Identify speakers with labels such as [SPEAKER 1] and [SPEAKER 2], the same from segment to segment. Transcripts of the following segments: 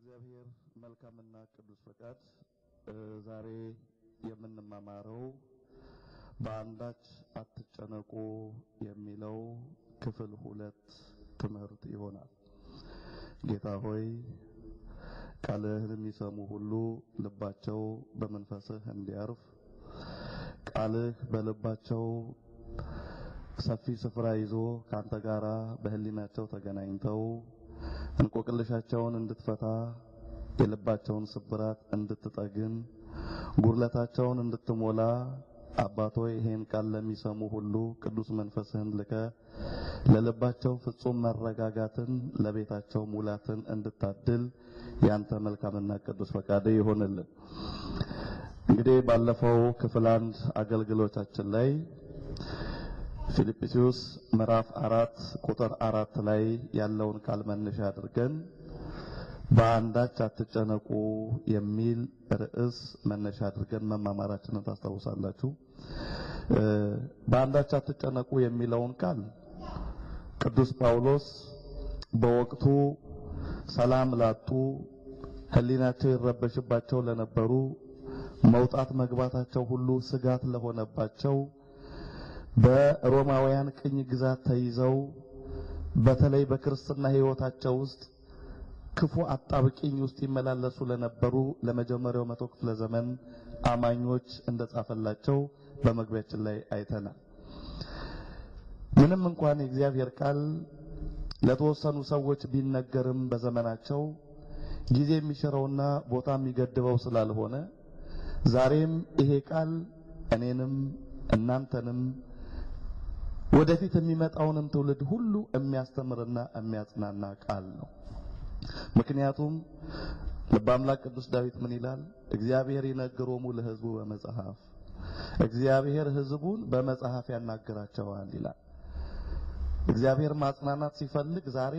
[SPEAKER 1] እግዚአብሔር መልካምና ቅዱስ ፈቃድ ዛሬ የምንማማረው በአንዳች አትጨነቁ የሚለው ክፍል ሁለት ትምህርት ይሆናል። ጌታ ሆይ ቃልህን የሚሰሙ ሁሉ ልባቸው በመንፈስህ እንዲያርፍ ቃልህ በልባቸው ሰፊ ስፍራ ይዞ ካንተ ጋራ በህሊናቸው ተገናኝተው እንቆቅልሻቸውን እንድትፈታ የልባቸውን ስብራት እንድትጠግን ጉድለታቸውን እንድትሞላ አባቶ ይሄን ቃል ለሚሰሙ ሁሉ ቅዱስ መንፈስህን ልከ ለልባቸው ፍጹም መረጋጋትን ለቤታቸው ሙላትን እንድታድል ያንተ መልካምና ቅዱስ ፈቃድ ይሆንልን። እንግዲህ ባለፈው ክፍል አንድ አገልግሎታችን ላይ ፊልጵስዩስ ምዕራፍ አራት ቁጥር አራት ላይ ያለውን ቃል መነሻ አድርገን በአንዳች አትጨነቁ የሚል ርዕስ መነሻ አድርገን መማማራችንን ታስታውሳላችሁ። በአንዳች አትጨነቁ የሚለውን ቃል ቅዱስ ጳውሎስ በወቅቱ ሰላም ላጡ፣ ሕሊናቸው ይረበሽባቸው ለነበሩ፣ መውጣት መግባታቸው ሁሉ ስጋት ለሆነባቸው በሮማውያን ቅኝ ግዛት ተይዘው በተለይ በክርስትና ሕይወታቸው ውስጥ ክፉ አጣብቂኝ ውስጥ ይመላለሱ ለነበሩ ለመጀመሪያው መቶ ክፍለ ዘመን አማኞች እንደጻፈላቸው በመግቢያችን ላይ አይተናል። ምንም እንኳን የእግዚአብሔር ቃል ለተወሰኑ ሰዎች ቢነገርም በዘመናቸው ጊዜ የሚሽረውና ቦታ የሚገድበው ስላልሆነ ዛሬም ይሄ ቃል እኔንም እናንተንም ወደፊት የሚመጣውንም ትውልድ ሁሉ የሚያስተምርና የሚያጽናና ቃል ነው። ምክንያቱም ልበ አምላክ ቅዱስ ዳዊት ምን ይላል? እግዚአብሔር ይነግሮሙ ለሕዝቡ በመጽሐፍ እግዚአብሔር ሕዝቡን በመጽሐፍ ያናግራቸዋል ይላል። እግዚአብሔር ማጽናናት ሲፈልግ ዛሬ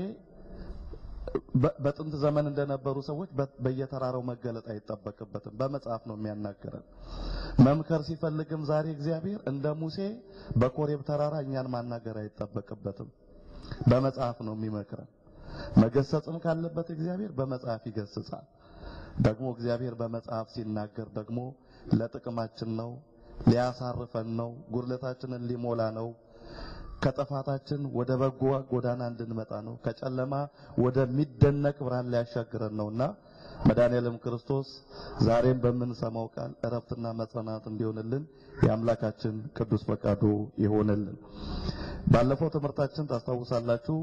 [SPEAKER 1] በጥንት ዘመን እንደነበሩ ሰዎች በየተራራው መገለጥ አይጠበቅበትም። በመጽሐፍ ነው የሚያናገረን። መምከር ሲፈልግም ዛሬ እግዚአብሔር እንደ ሙሴ በኮሬብ ተራራ እኛን ማናገር አይጠበቅበትም። በመጽሐፍ ነው የሚመክረን። መገሰጽም ካለበት እግዚአብሔር በመጽሐፍ ይገስጻል። ደግሞ እግዚአብሔር በመጽሐፍ ሲናገር ደግሞ ለጥቅማችን ነው፣ ሊያሳርፈን ነው፣ ጉድለታችንን ሊሞላ ነው ከጥፋታችን ወደ በጎ ጎዳና እንድንመጣ ነው። ከጨለማ ወደሚደነቅ ብርሃን ሊያሻግረን ነውና መድኃኔዓለም ክርስቶስ ዛሬም በምንሰማው ቃል እረፍትና መጽናናት እንዲሆንልን የአምላካችን ቅዱስ ፈቃዱ ይሆንልን። ባለፈው ትምህርታችን ታስታውሳላችሁ፣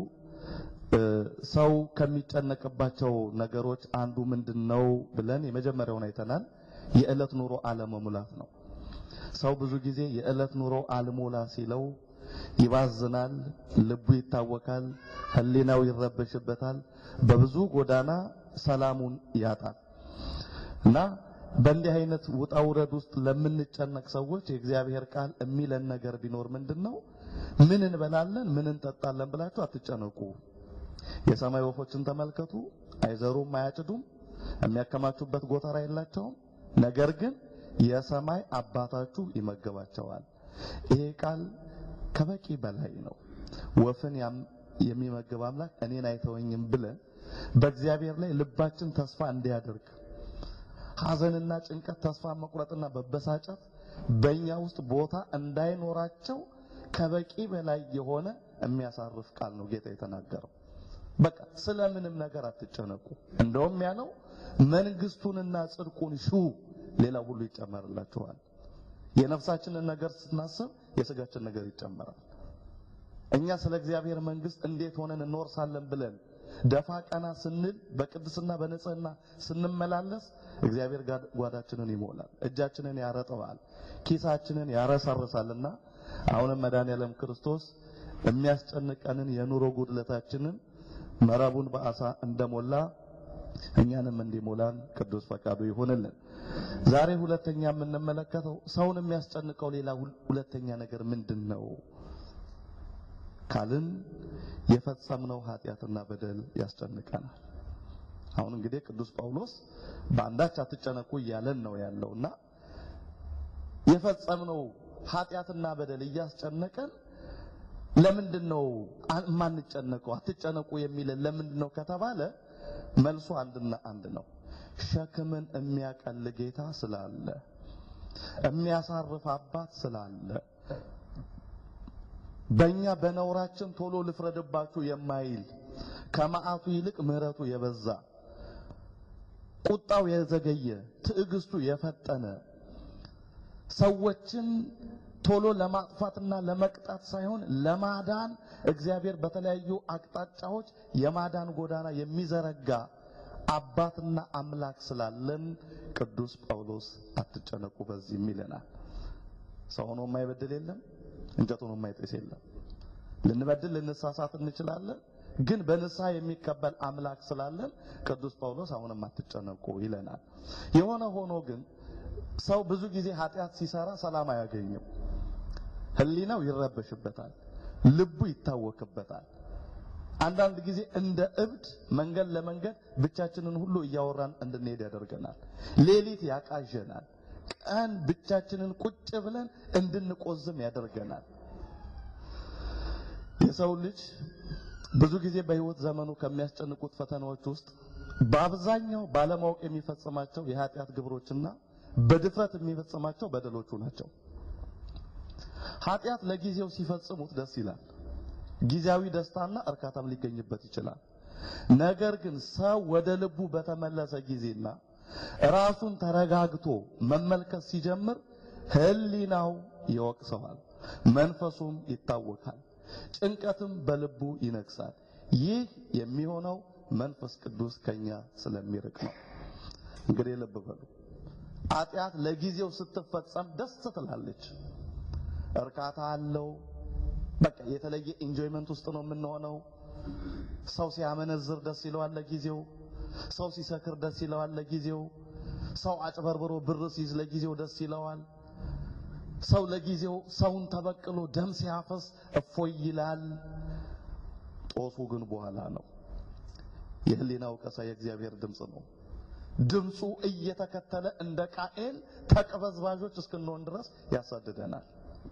[SPEAKER 1] ሰው ከሚጨነቅባቸው ነገሮች አንዱ ምንድነው ብለን የመጀመሪያውን አይተናል። የዕለት ኑሮ አለመሙላት ነው። ሰው ብዙ ጊዜ የዕለት ኑሮ አልሞላ ሲለው ይባዝናል፣ ልቡ ይታወካል፣ ሕሊናው ይረበሽበታል፣ በብዙ ጎዳና ሰላሙን ያጣል እና በእንዲህ አይነት ውጣ ውረድ ውስጥ ለምንጨነቅ ሰዎች የእግዚአብሔር ቃል የሚለን ነገር ቢኖር ምንድነው? ምን እንበላለን፣ ምን እንጠጣለን ብላችሁ አትጨነቁ። የሰማይ ወፎችን ተመልከቱ፣ አይዘሩም፣ አያጭዱም፣ የሚያከማቹበት ጎተራ የላቸውም። ነገር ግን የሰማይ አባታችሁ ይመገባቸዋል። ይሄ ቃል ከበቂ በላይ ነው። ወፍን የሚመግብ አምላክ እኔን አይተወኝም ብለን በእግዚአብሔር ላይ ልባችን ተስፋ እንዲያደርግ ሐዘንና ጭንቀት፣ ተስፋ መቁረጥና በበሳጨት በእኛ ውስጥ ቦታ እንዳይኖራቸው ከበቂ በላይ የሆነ የሚያሳርፍ ቃል ነው ጌታ የተናገረው። በቃ ስለምንም ነገር አትጨነቁ። እንደውም ያለው መንግስቱንና ጽድቁን ሹ፣ ሌላ ሁሉ ይጨመርላችኋል። የነፍሳችንን ነገር ስናስብ የስጋችን ነገር ይጨመራል። እኛ ስለ እግዚአብሔር መንግስት እንዴት ሆነን እንወርሳለን ብለን ደፋ ቀና ስንል በቅድስና በንጽህና ስንመላለስ እግዚአብሔር ጓዳችንን ይሞላል፣ እጃችንን ያረጥባል፣ ኪሳችንን ያረሰርሳልና አሁንም መድኃኔዓለም ክርስቶስ የሚያስጨንቀንን የኑሮ ጉድለታችንን መረቡን በአሳ እንደሞላ እኛንም እንዲሞላን ቅዱስ ፈቃዱ ይሆንልን። ዛሬ ሁለተኛ የምንመለከተው ሰውን የሚያስጨንቀው ሌላ ሁለተኛ ነገር ምንድን ነው ካልን የፈጸምነው ኃጢአትና በደል ያስጨንቀናል። አሁን እንግዲህ ቅዱስ ጳውሎስ በአንዳች አትጨነቁ እያለን ነው ያለውና የፈጸምነው ኃጢአትና በደል እያስጨነቀን ለምንድን ነው የማንጨነቀው? አትጨነቁ የሚለን ለምንድን ነው ከተባለ መልሱ አንድና አንድ ነው። ሸክምን የሚያቀል ጌታ ስላለ፣ የሚያሳርፍ አባት ስላለ በእኛ በነውራችን ቶሎ ልፍረድባችሁ የማይል ከመዓቱ ይልቅ ምሕረቱ የበዛ ቁጣው የዘገየ ትዕግስቱ የፈጠነ ሰዎችን ቶሎ ለማጥፋትና ለመቅጣት ሳይሆን ለማዳን እግዚአብሔር በተለያዩ አቅጣጫዎች የማዳን ጎዳና የሚዘረጋ አባትና አምላክ ስላለን ቅዱስ ጳውሎስ አትጨነቁ በዚህም ይለናል። ሰው ሆኖ የማይበድል የለም፣ እንጨት ሆኖ የማይጤስ የለም። ልንበድል ልንሳሳት እንችላለን፣ ግን በንስሐ የሚቀበል አምላክ ስላለን ቅዱስ ጳውሎስ አሁንም አትጨነቁ ይለናል። የሆነ ሆኖ ግን ሰው ብዙ ጊዜ ኃጢአት ሲሰራ ሰላም አያገኝም። ሕሊናው ይረበሽበታል፣ ልቡ ይታወክበታል። አንዳንድ ጊዜ እንደ እብድ መንገድ ለመንገድ ብቻችንን ሁሉ እያወራን እንድንሄድ ያደርገናል። ሌሊት ያቃዠናል። ቀን ብቻችንን ቁጭ ብለን እንድንቆዝም ያደርገናል። የሰው ልጅ ብዙ ጊዜ በሕይወት ዘመኑ ከሚያስጨንቁት ፈተናዎች ውስጥ በአብዛኛው ባለማወቅ የሚፈጽማቸው የኃጢአት ግብሮችና በድፍረት የሚፈጽማቸው በደሎቹ ናቸው። ኃጢአት ለጊዜው ሲፈጽሙት ደስ ይላል። ጊዜያዊ ደስታና እርካታም ሊገኝበት ይችላል። ነገር ግን ሰው ወደ ልቡ በተመለሰ ጊዜና ራሱን ተረጋግቶ መመልከት ሲጀምር ሕሊናው ይወቅሰዋል፣ መንፈሱም ይታወካል፣ ጭንቀትም በልቡ ይነግሳል። ይህ የሚሆነው መንፈስ ቅዱስ ከኛ ስለሚርቅ ነው። እንግዲህ ልብ በሉ። ኃጢአት ለጊዜው ስትፈጸም ደስ ትላለች፣ እርካታ አለው። በቃ የተለየ ኢንጆይመንት ውስጥ ነው የምንሆነው። ሰው ሲያመነዝር ደስ ይለዋል ለጊዜው። ሰው ሲሰክር ደስ ይለዋል ለጊዜው። ሰው አጭበርብሮ ብር ሲይዝ ለጊዜው ደስ ይለዋል። ሰው ለጊዜው ሰውን ተበቅሎ ደም ሲያፈስ እፎይ ይላል። ጦሱ ግን በኋላ ነው። የህሊና ወቀሳ የእግዚአብሔር ድምፅ ነው። ድምፁ እየተከተለ እንደ ቃኤል ተቅበዝባዦች እስክንሆን ድረስ ያሳድደናል።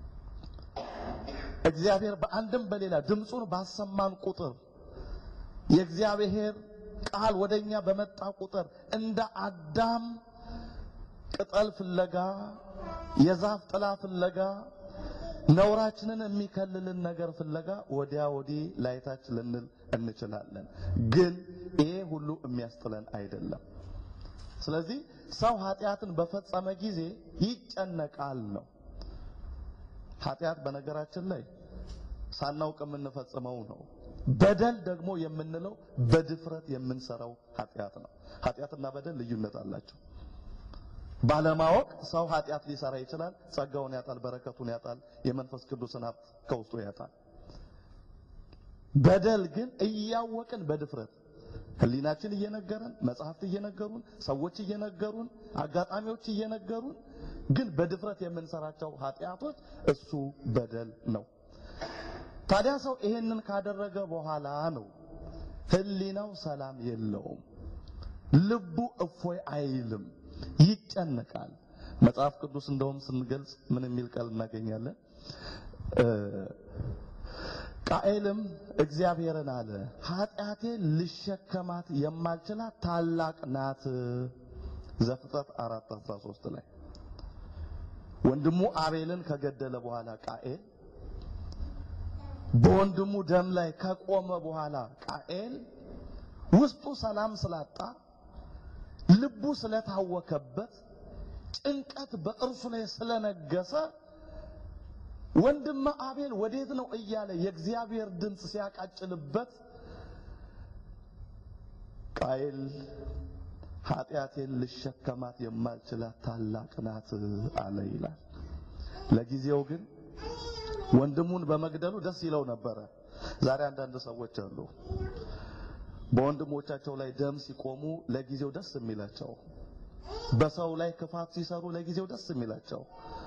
[SPEAKER 1] እግዚአብሔር በአንድም በሌላ ድምፁን ባሰማን ቁጥር የእግዚአብሔር ቃል ወደኛ በመጣ ቁጥር እንደ አዳም ቅጠል ፍለጋ፣ የዛፍ ጥላ ፍለጋ፣ ነውራችንን የሚከልልን ነገር ፍለጋ ወዲያ ወዲህ ላይታች ልንል እንችላለን። ግን ይሄ ሁሉ የሚያስጥለን አይደለም። ስለዚህ ሰው ኃጢአትን በፈጸመ ጊዜ ይጨነቃል ነው። ኃጢአት በነገራችን ላይ ሳናውቅ የምንፈጽመው ነው። በደል ደግሞ የምንለው በድፍረት የምንሰራው ኃጢአት ነው። ኃጢአትና በደል ልዩነት አላቸው። ባለማወቅ ሰው ኃጢአት ሊሰራ ይችላል። ጸጋውን ያጣል፣ በረከቱን ያጣል፣ የመንፈስ ቅዱስን ሀብት ከውስጡ ያጣል። በደል ግን እያወቅን በድፍረት ሕሊናችን እየነገረን መጽሐፍት እየነገሩን ሰዎች እየነገሩን አጋጣሚዎች እየነገሩን ግን በድፍረት የምንሰራቸው ኃጢአቶች እሱ በደል ነው። ታዲያ ሰው ይሄንን ካደረገ በኋላ ነው ሕሊናው ሰላም የለውም፣ ልቡ እፎይ አይልም፣ ይጨነቃል። መጽሐፍ ቅዱስ እንደውም ስንገልጽ ምን የሚል ቃል እናገኛለን? ቃኤልም እግዚአብሔርን አለ ኃጢአቴን ልሸከማት የማልችላት ታላቅ ናት። ዘፍጥረት 4:13 ላይ ወንድሙ አቤልን ከገደለ በኋላ ቃኤል በወንድሙ ደም ላይ ከቆመ በኋላ ቃኤል ውስጡ ሰላም ስላጣ ልቡ ስለታወከበት ጭንቀት በእርሱ ላይ ስለነገሰ ወንድም አቤል ወዴት ነው እያለ የእግዚአብሔር ድምፅ ሲያቃጭልበት ቃየል ኃጢአቴን ልሸከማት የማልችላት ታላቅ ናት አለ ይላል። ለጊዜው ግን ወንድሙን በመግደሉ ደስ ይለው ነበረ። ዛሬ አንዳንድ ሰዎች አሉ በወንድሞቻቸው ላይ ደም ሲቆሙ ለጊዜው ደስ የሚላቸው፣ በሰው ላይ ክፋት ሲሰሩ ለጊዜው ደስ የሚላቸው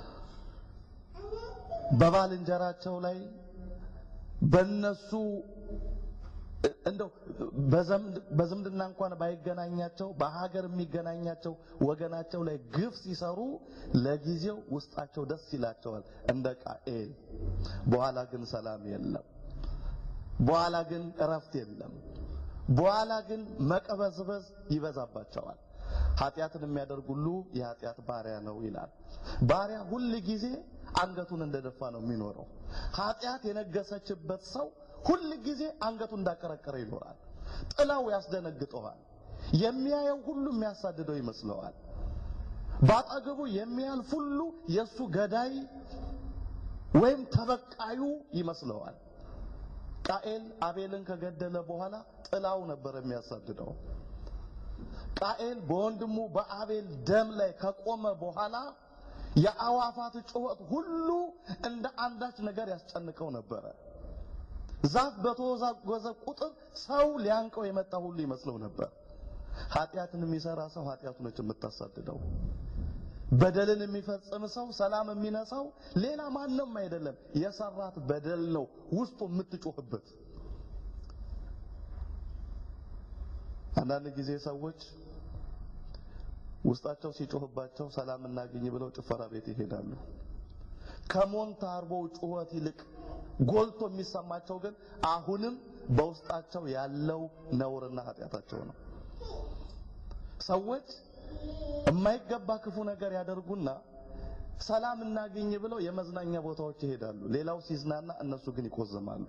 [SPEAKER 1] በባልንጀራቸው ላይ በነሱ እንደው በዝምድና እንኳን ባይገናኛቸው በሀገር የሚገናኛቸው ወገናቸው ላይ ግፍ ሲሰሩ ለጊዜው ውስጣቸው ደስ ይላቸዋል እንደ ቃኤል። በኋላ ግን ሰላም የለም። በኋላ ግን እረፍት የለም። በኋላ ግን መቀበዝበዝ ይበዛባቸዋል። ኃጢአትን የሚያደርግ ሁሉ የኃጢአት ባሪያ ነው ይላል። ባሪያ ሁል ጊዜ አንገቱን እንደደፋ ነው የሚኖረው። ኃጢአት የነገሰችበት ሰው ሁል ጊዜ አንገቱን እንዳቀረቀረ ይኖራል። ጥላው ያስደነግጠዋል። የሚያየው ሁሉ የሚያሳድደው ይመስለዋል። በአጠገቡ የሚያልፍ ሁሉ የእሱ ገዳይ ወይም ተበቃዩ ይመስለዋል። ቃኤል አቤልን ከገደለ በኋላ ጥላው ነበር የሚያሳድደው። ቃኤል በወንድሙ በአቤል ደም ላይ ከቆመ በኋላ የአዋፋት ጩኸት ሁሉ እንደ አንዳች ነገር ያስጨንቀው ነበረ። ዛፍ በተወዛወዘ ቁጥር ሰው ሊያንቀው የመጣ ሁሉ ይመስለው ነበር። ኃጢአትን የሚሰራ ሰው ኃጢአቱ ነች የምታሳድደው። በደልን የሚፈጽም ሰው ሰላም የሚነሳው ሌላ ማንም አይደለም፣ የሰራት በደል ነው ውስጡ የምትጮህበት። አንዳንድ ጊዜ ሰዎች ውስጣቸው ሲጮህባቸው ሰላም እናገኝ ብለው ጭፈራ ቤት ይሄዳሉ። ከሞንታርቦው ጩኸት ይልቅ ጎልቶ የሚሰማቸው ግን አሁንም በውስጣቸው ያለው ነውርና ኃጢአታቸው ነው። ሰዎች የማይገባ ክፉ ነገር ያደርጉና ሰላም እናገኝ ብለው የመዝናኛ ቦታዎች ይሄዳሉ። ሌላው ሲዝናና እነሱ ግን ይቆዘማሉ።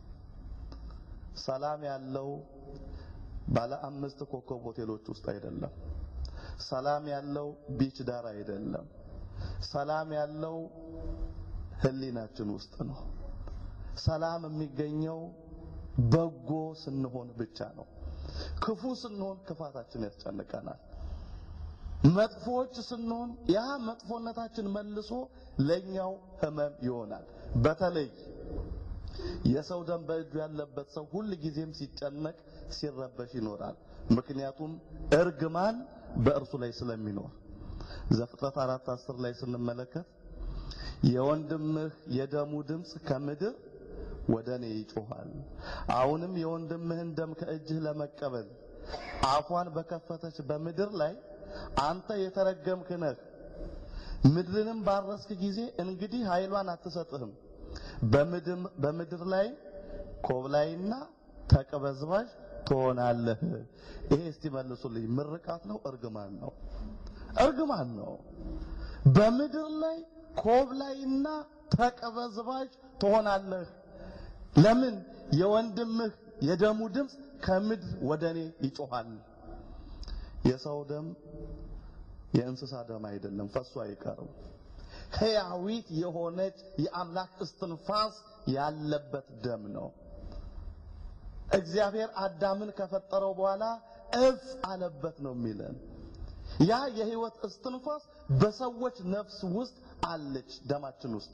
[SPEAKER 1] ሰላም ያለው ባለ አምስት ኮከብ ሆቴሎች ውስጥ አይደለም። ሰላም ያለው ቢች ዳር አይደለም። ሰላም ያለው ሕሊናችን ውስጥ ነው። ሰላም የሚገኘው በጎ ስንሆን ብቻ ነው። ክፉ ስንሆን ክፋታችን ያስጨንቀናል። መጥፎዎች ስንሆን ያ መጥፎነታችን መልሶ ለኛው ህመም ይሆናል። በተለይ የሰው ደም በእጁ ያለበት ሰው ሁል ጊዜም ሲጨነቅ ሲረበሽ ይኖራል። ምክንያቱም እርግማን በእርሱ ላይ ስለሚኖር ዘፍጥረት አራት አስር ላይ ስንመለከት የወንድምህ የደሙ ድምፅ ከምድር ወደ እኔ ይጮኻል። አሁንም የወንድምህን ደም ከእጅህ ለመቀበል አፏን በከፈተች በምድር ላይ አንተ የተረገምክ ነህ። ምድርንም ባረስክ ጊዜ እንግዲህ ኃይሏን አትሰጥህም። በምድር ላይ ኮብላይና ተቀበዝባዥ ትሆናለህ። ይሄ እስቲ መልሱልኝ፣ ምርቃት ነው እርግማን ነው? እርግማን ነው። በምድር ላይ ኮብላይና ተቀበዝባዥ ትሆናለህ። ለምን? የወንድምህ የደሙ ድምፅ ከምድር ወደ እኔ ይጮኻል። የሰው ደም የእንስሳ ደም አይደለም፣ ፈሶ አይቀርም። ሕያዊት የሆነች የአምላክ እስትንፋስ ያለበት ደም ነው። እግዚአብሔር አዳምን ከፈጠረው በኋላ እፍ አለበት ነው የሚለን። ያ የሕይወት እስትንፋስ በሰዎች ነፍስ ውስጥ አለች፣ ደማችን ውስጥ።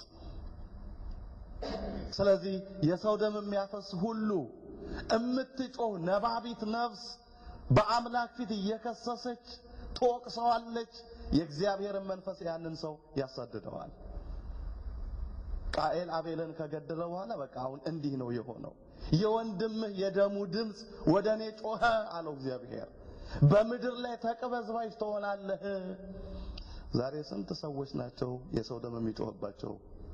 [SPEAKER 1] ስለዚህ የሰው ደም የሚያፈስ ሁሉ እምትጮህ ነባቢት ነፍስ በአምላክ ፊት እየከሰሰች ትወቅሰዋለች። የእግዚአብሔርን መንፈስ ያንን ሰው ያሳድደዋል። ቃኤል አቤልን ከገደለ በኋላ በቃ አሁን እንዲህ ነው የሆነው። የወንድምህ የደሙ ድምፅ ወደ እኔ ጮኸ አለው እግዚአብሔር። በምድር ላይ ተቅበዝባዥ ትሆናለህ። ዛሬ ስንት ሰዎች ናቸው የሰው ደም የሚጮህባቸው?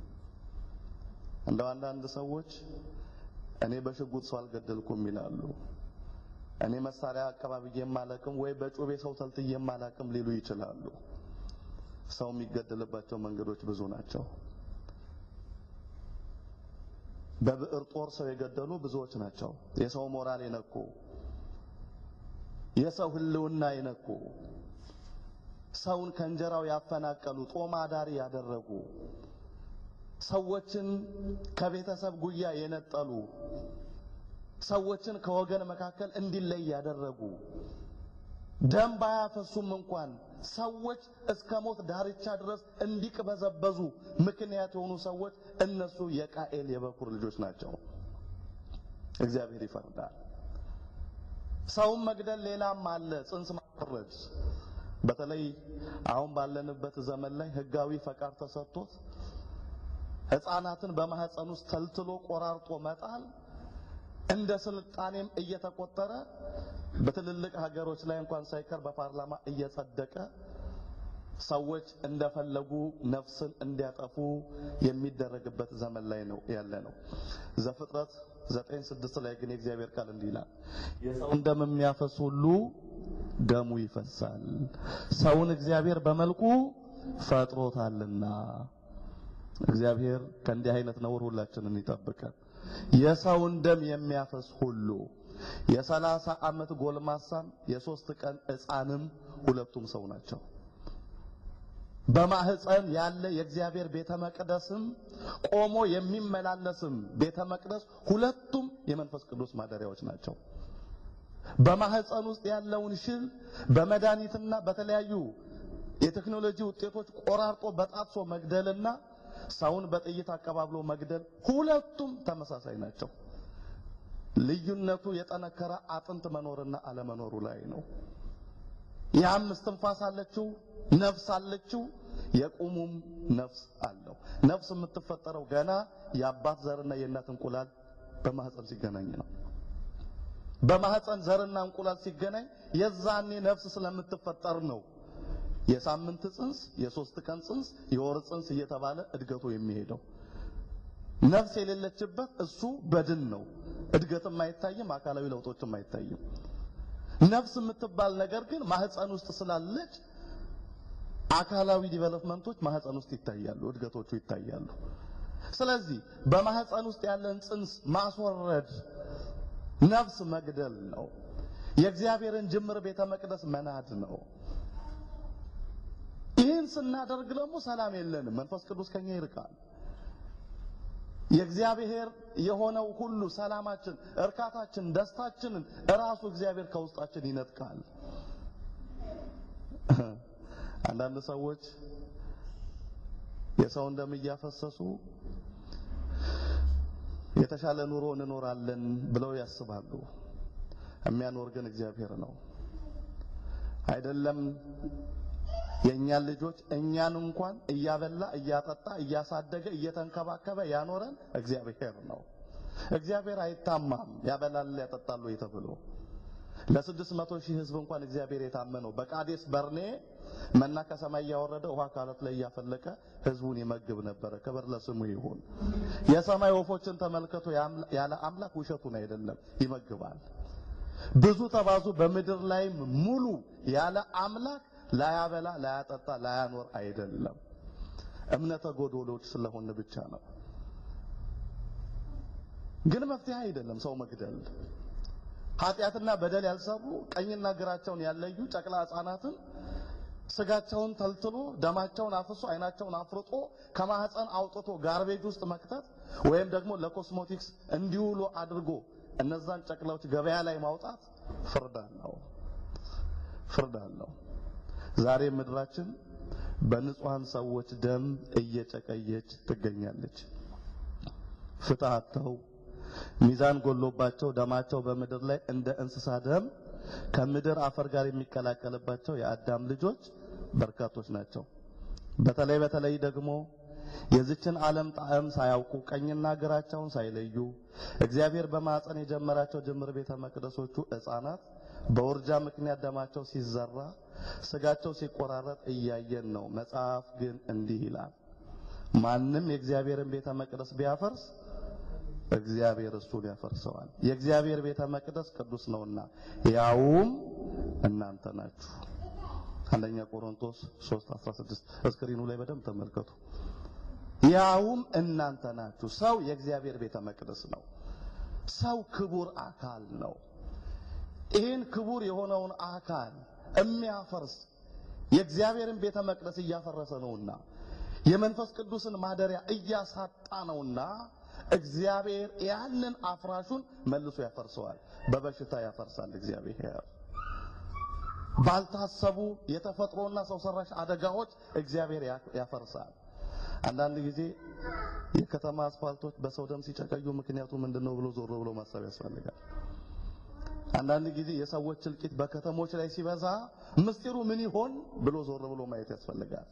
[SPEAKER 1] እንደው አንዳንድ ሰዎች እኔ በሽጉጥ ሰው አልገደልኩም ይላሉ። እኔ መሳሪያ አቀባብዬ የማላቅም ወይ በጩቤ ሰው ተልትዬ የማላቅም ሊሉ ይችላሉ። ሰው የሚገደልባቸው መንገዶች ብዙ ናቸው። በብዕር ጦር ሰው የገደሉ ብዙዎች ናቸው። የሰው ሞራል የነኩ፣ የሰው ሕልውና የነኩ፣ ሰውን ከእንጀራው ያፈናቀሉ፣ ጦም አዳሪ ያደረጉ፣ ሰዎችን ከቤተሰብ ጉያ የነጠሉ ሰዎችን ከወገን መካከል እንዲለይ ያደረጉ ደም ባያፈሱም እንኳን ሰዎች እስከ ሞት ዳርቻ ድረስ እንዲቅበዘበዙ ምክንያት የሆኑ ሰዎች እነሱ የቃኤል የበኩር ልጆች ናቸው። እግዚአብሔር ይፈርዳል። ሰውን መግደል ሌላም አለ፣ ጽንስ ማስወረድ። በተለይ አሁን ባለንበት ዘመን ላይ ሕጋዊ ፈቃድ ተሰጥቶት ሕፃናትን በማህፀን ውስጥ ተልትሎ ቆራርጦ መጣል እንደ ስልጣኔም እየተቆጠረ በትልልቅ ሀገሮች ላይ እንኳን ሳይቀር በፓርላማ እየጸደቀ ሰዎች እንደፈለጉ ነፍስን እንዲያጠፉ የሚደረግበት ዘመን ላይ ነው ያለ ነው። ዘፍጥረት ዘጠኝ ስድስት ላይ ግን የእግዚአብሔር ቃል እንዲህ ይላል፣ የሰውን ደም የሚያፈስ ሁሉ ደሙ ይፈሳል፣ ሰውን እግዚአብሔር በመልኩ ፈጥሮታልና። እግዚአብሔር ከእንዲህ አይነት ነውር ሁላችንን ይጠብቀን። የሰውን ደም የሚያፈስ ሁሉ የሰላሳ ዓመት ጎልማሳም የሶስት ቀን ሕፃንም ሁለቱም ሰው ናቸው። በማህፀን ያለ የእግዚአብሔር ቤተ መቅደስም ቆሞ የሚመላለስም ቤተ መቅደስ ሁለቱም የመንፈስ ቅዱስ ማደሪያዎች ናቸው። በማህፀን ውስጥ ያለውን ሽል በመድኃኒትና በተለያዩ የቴክኖሎጂ ውጤቶች ቆራርጦ በጣጥሶ መግደልና ሰውን በጥይት አቀባብሎ መግደል ሁለቱም ተመሳሳይ ናቸው። ልዩነቱ የጠነከረ አጥንት መኖርና አለመኖሩ ላይ ነው። ያም እስትንፋስ አለችው፣ ነፍስ አለችው፣ የቁሙም ነፍስ አለው። ነፍስ የምትፈጠረው ገና የአባት ዘርና የእናት እንቁላል በማህፀን ሲገናኝ ነው። በማህፀን ዘርና እንቁላል ሲገናኝ የዛኔ ነፍስ ስለምትፈጠር ነው የሳምንት ጽንስ፣ የሶስት ቀን ጽንስ፣ የወር ጽንስ እየተባለ እድገቱ የሚሄደው። ነፍስ የሌለችበት እሱ በድን ነው። እድገትም አይታይም፣ አካላዊ ለውጦችም አይታይም። ነፍስ የምትባል ነገር ግን ማህፀን ውስጥ ስላለች አካላዊ ዲቨሎፕመንቶች ማህፀን ውስጥ ይታያሉ፣ እድገቶቹ ይታያሉ። ስለዚህ በማህፀን ውስጥ ያለን ጽንስ ማስወረድ ነፍስ መግደል ነው። የእግዚአብሔርን ጅምር ቤተ መቅደስ መናድ ነው። ይህን ስናደርግ ደግሞ ሰላም የለንም። መንፈስ ቅዱስ ከኛ ይርቃል። የእግዚአብሔር የሆነው ሁሉ ሰላማችን፣ እርካታችን፣ ደስታችንን እራሱ እግዚአብሔር ከውስጣችን ይነጥቃል። አንዳንድ ሰዎች የሰውን ደም እያፈሰሱ የተሻለ ኑሮ እንኖራለን ብለው ያስባሉ። የሚያኖር ግን እግዚአብሔር ነው። አይደለም የእኛን ልጆች እኛን እንኳን እያበላ እያጠጣ እያሳደገ እየተንከባከበ ያኖረን እግዚአብሔር ነው። እግዚአብሔር አይታማም። ያበላል ያጠጣሉ ተብሎ ለስድስት መቶ ሺህ ሕዝብ እንኳን እግዚአብሔር የታመነው በቃዴስ በርኔ መና ከሰማይ እያወረደ ውሃ ካለት ላይ እያፈለቀ ሕዝቡን ይመግብ ነበረ። ክብር ለስሙ ይሁን። የሰማይ ወፎችን ተመልከቱ። ያለ አምላክ ውሸቱን አይደለም፣ ይመግባል። ብዙ ተባዙ፣ በምድር ላይም ሙሉ ያለ አምላክ ላያበላ ላያጠጣ ላያኖር አይደለም። እምነተ ጎዶሎች ስለሆነ ብቻ ነው። ግን መፍትሄ አይደለም ሰው መግደል። ኃጢአትና በደል ያልሰሩ ቀኝና ግራቸውን ያለዩ ጨቅላ ሕፃናትን ስጋቸውን ተልትሎ ደማቸውን አፍሶ አይናቸውን አፍርጦ ከማህፀን አውጥቶ ጋርቤጅ ውስጥ መክተት ወይም ደግሞ ለኮስሞቲክስ እንዲውሉ አድርጎ እነዛን ጨቅላዎች ገበያ ላይ ማውጣት ፍርድ አለው፣ ፍርድ አለው። ዛሬ ምድራችን በንጹሃን ሰዎች ደም እየጨቀየች ትገኛለች። ፍትህ አጥተው ሚዛን ጎሎባቸው ደማቸው በምድር ላይ እንደ እንስሳ ደም ከምድር አፈር ጋር የሚቀላቀልባቸው የአዳም ልጆች በርካቶች ናቸው። በተለይ በተለይ ደግሞ የዚችን ዓለም ጣዕም ሳያውቁ ቀኝና ግራቸውን ሳይለዩ እግዚአብሔር በማፀን የጀመራቸው ጅምር ቤተ መቅደሶቹ ሕፃናት በውርጃ ምክንያት ደማቸው ሲዘራ ስጋቸው ሲቆራረጥ እያየን ነው። መጽሐፍ ግን እንዲህ ይላል፣ ማንም የእግዚአብሔርን ቤተ መቅደስ ቢያፈርስ እግዚአብሔር እሱን ያፈርሰዋል። የእግዚአብሔር ቤተ መቅደስ ቅዱስ ነውና ያውም እናንተ ናችሁ። አንደኛ ቆሮንቶስ 3:16 እስክሪኑ ላይ በደንብ ተመልከቱ። ያውም እናንተ ናችሁ። ሰው የእግዚአብሔር ቤተ መቅደስ ነው። ሰው ክቡር አካል ነው። ይህን ክቡር የሆነውን አካል የሚያፈርስ የእግዚአብሔርን ቤተ መቅደስ እያፈረሰ ነውና የመንፈስ ቅዱስን ማደሪያ እያሳጣ ነውና እግዚአብሔር ያንን አፍራሹን መልሶ ያፈርሰዋል። በበሽታ ያፈርሳል። እግዚአብሔር ባልታሰቡ የተፈጥሮና ሰው ሰራሽ አደጋዎች እግዚአብሔር ያፈርሳል። አንዳንድ ጊዜ የከተማ አስፋልቶች በሰው ደም ሲጨቀዩ ምክንያቱ ምንድነው ብሎ ዞር ብሎ ማሰብ ያስፈልጋል። አንዳንድ ጊዜ የሰዎች እልቂት በከተሞች ላይ ሲበዛ ምስጢሩ ምን ይሆን ብሎ ዞር ብሎ ማየት ያስፈልጋል።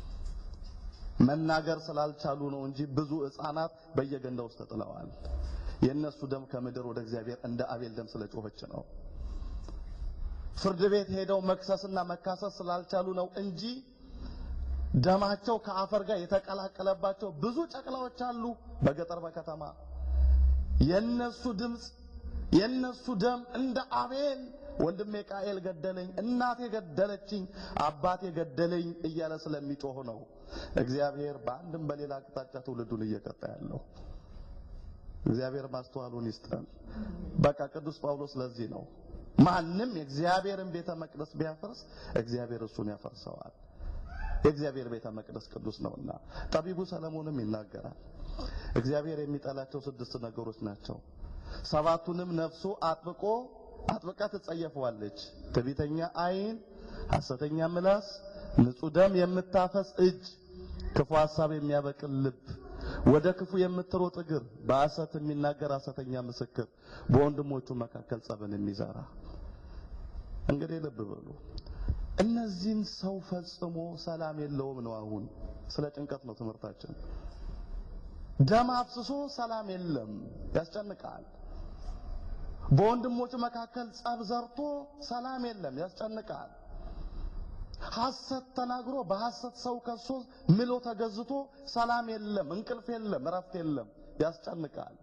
[SPEAKER 1] መናገር ስላልቻሉ ነው እንጂ ብዙ ሕፃናት በየገንዳ ውስጥ ተጥለዋል። የእነሱ ደም ከምድር ወደ እግዚአብሔር እንደ አቤል ደም ስለጮኸች ነው። ፍርድ ቤት ሄደው መክሰስና መካሰስ ስላልቻሉ ነው እንጂ ደማቸው ከአፈር ጋር የተቀላቀለባቸው ብዙ ጨቅላዎች አሉ። በገጠር በከተማ የነሱ ድምፅ የነሱ ደም እንደ አቤል ወንድሜ ቃኤል ገደለኝ፣ እናቴ ገደለችኝ፣ አባቴ ገደለኝ እያለ ስለሚጮህ ነው እግዚአብሔር በአንድም በሌላ አቅጣጫ ትውልዱን እየቀጣ ያለው። እግዚአብሔር ማስተዋሉን ይስጠን። በቃ ቅዱስ ጳውሎስ ለዚህ ነው ማንም የእግዚአብሔርን ቤተ መቅደስ ቢያፈርስ እግዚአብሔር እሱን ያፈርሰዋል። የእግዚአብሔር ቤተ መቅደስ ቅዱስ ነውና ጠቢቡ ሰለሞንም ይናገራል። እግዚአብሔር የሚጠላቸው ስድስት ነገሮች ናቸው። ሰባቱንም ነፍሱ አጥብቆ አጥብቃ ትጸየፈዋለች። ትዕቢተኛ ዓይን፣ ሐሰተኛ ምላስ፣ ንጹሕ ደም የምታፈስ እጅ፣ ክፉ ሐሳብ የሚያበቅል ልብ፣ ወደ ክፉ የምትሮጥ እግር፣ በሐሰት የሚናገር ሐሰተኛ ምስክር፣ በወንድሞቹ መካከል ጸብን የሚዘራ። እንግዲህ ልብ በሉ እነዚህን ሰው ፈጽሞ ሰላም የለውም ነው። አሁን ስለ ጭንቀት ነው ትምህርታችን። ደም አፍስሶ ሰላም የለም፣ ያስጨንቃል። በወንድሞች መካከል ጸብ ዘርቶ ሰላም የለም፣ ያስጨንቃል። ሐሰት ተናግሮ በሐሰት ሰው ከሶ ምሎ ተገዝቶ ሰላም የለም፣ እንቅልፍ የለም፣ እረፍት የለም፣ ያስጨንቃል።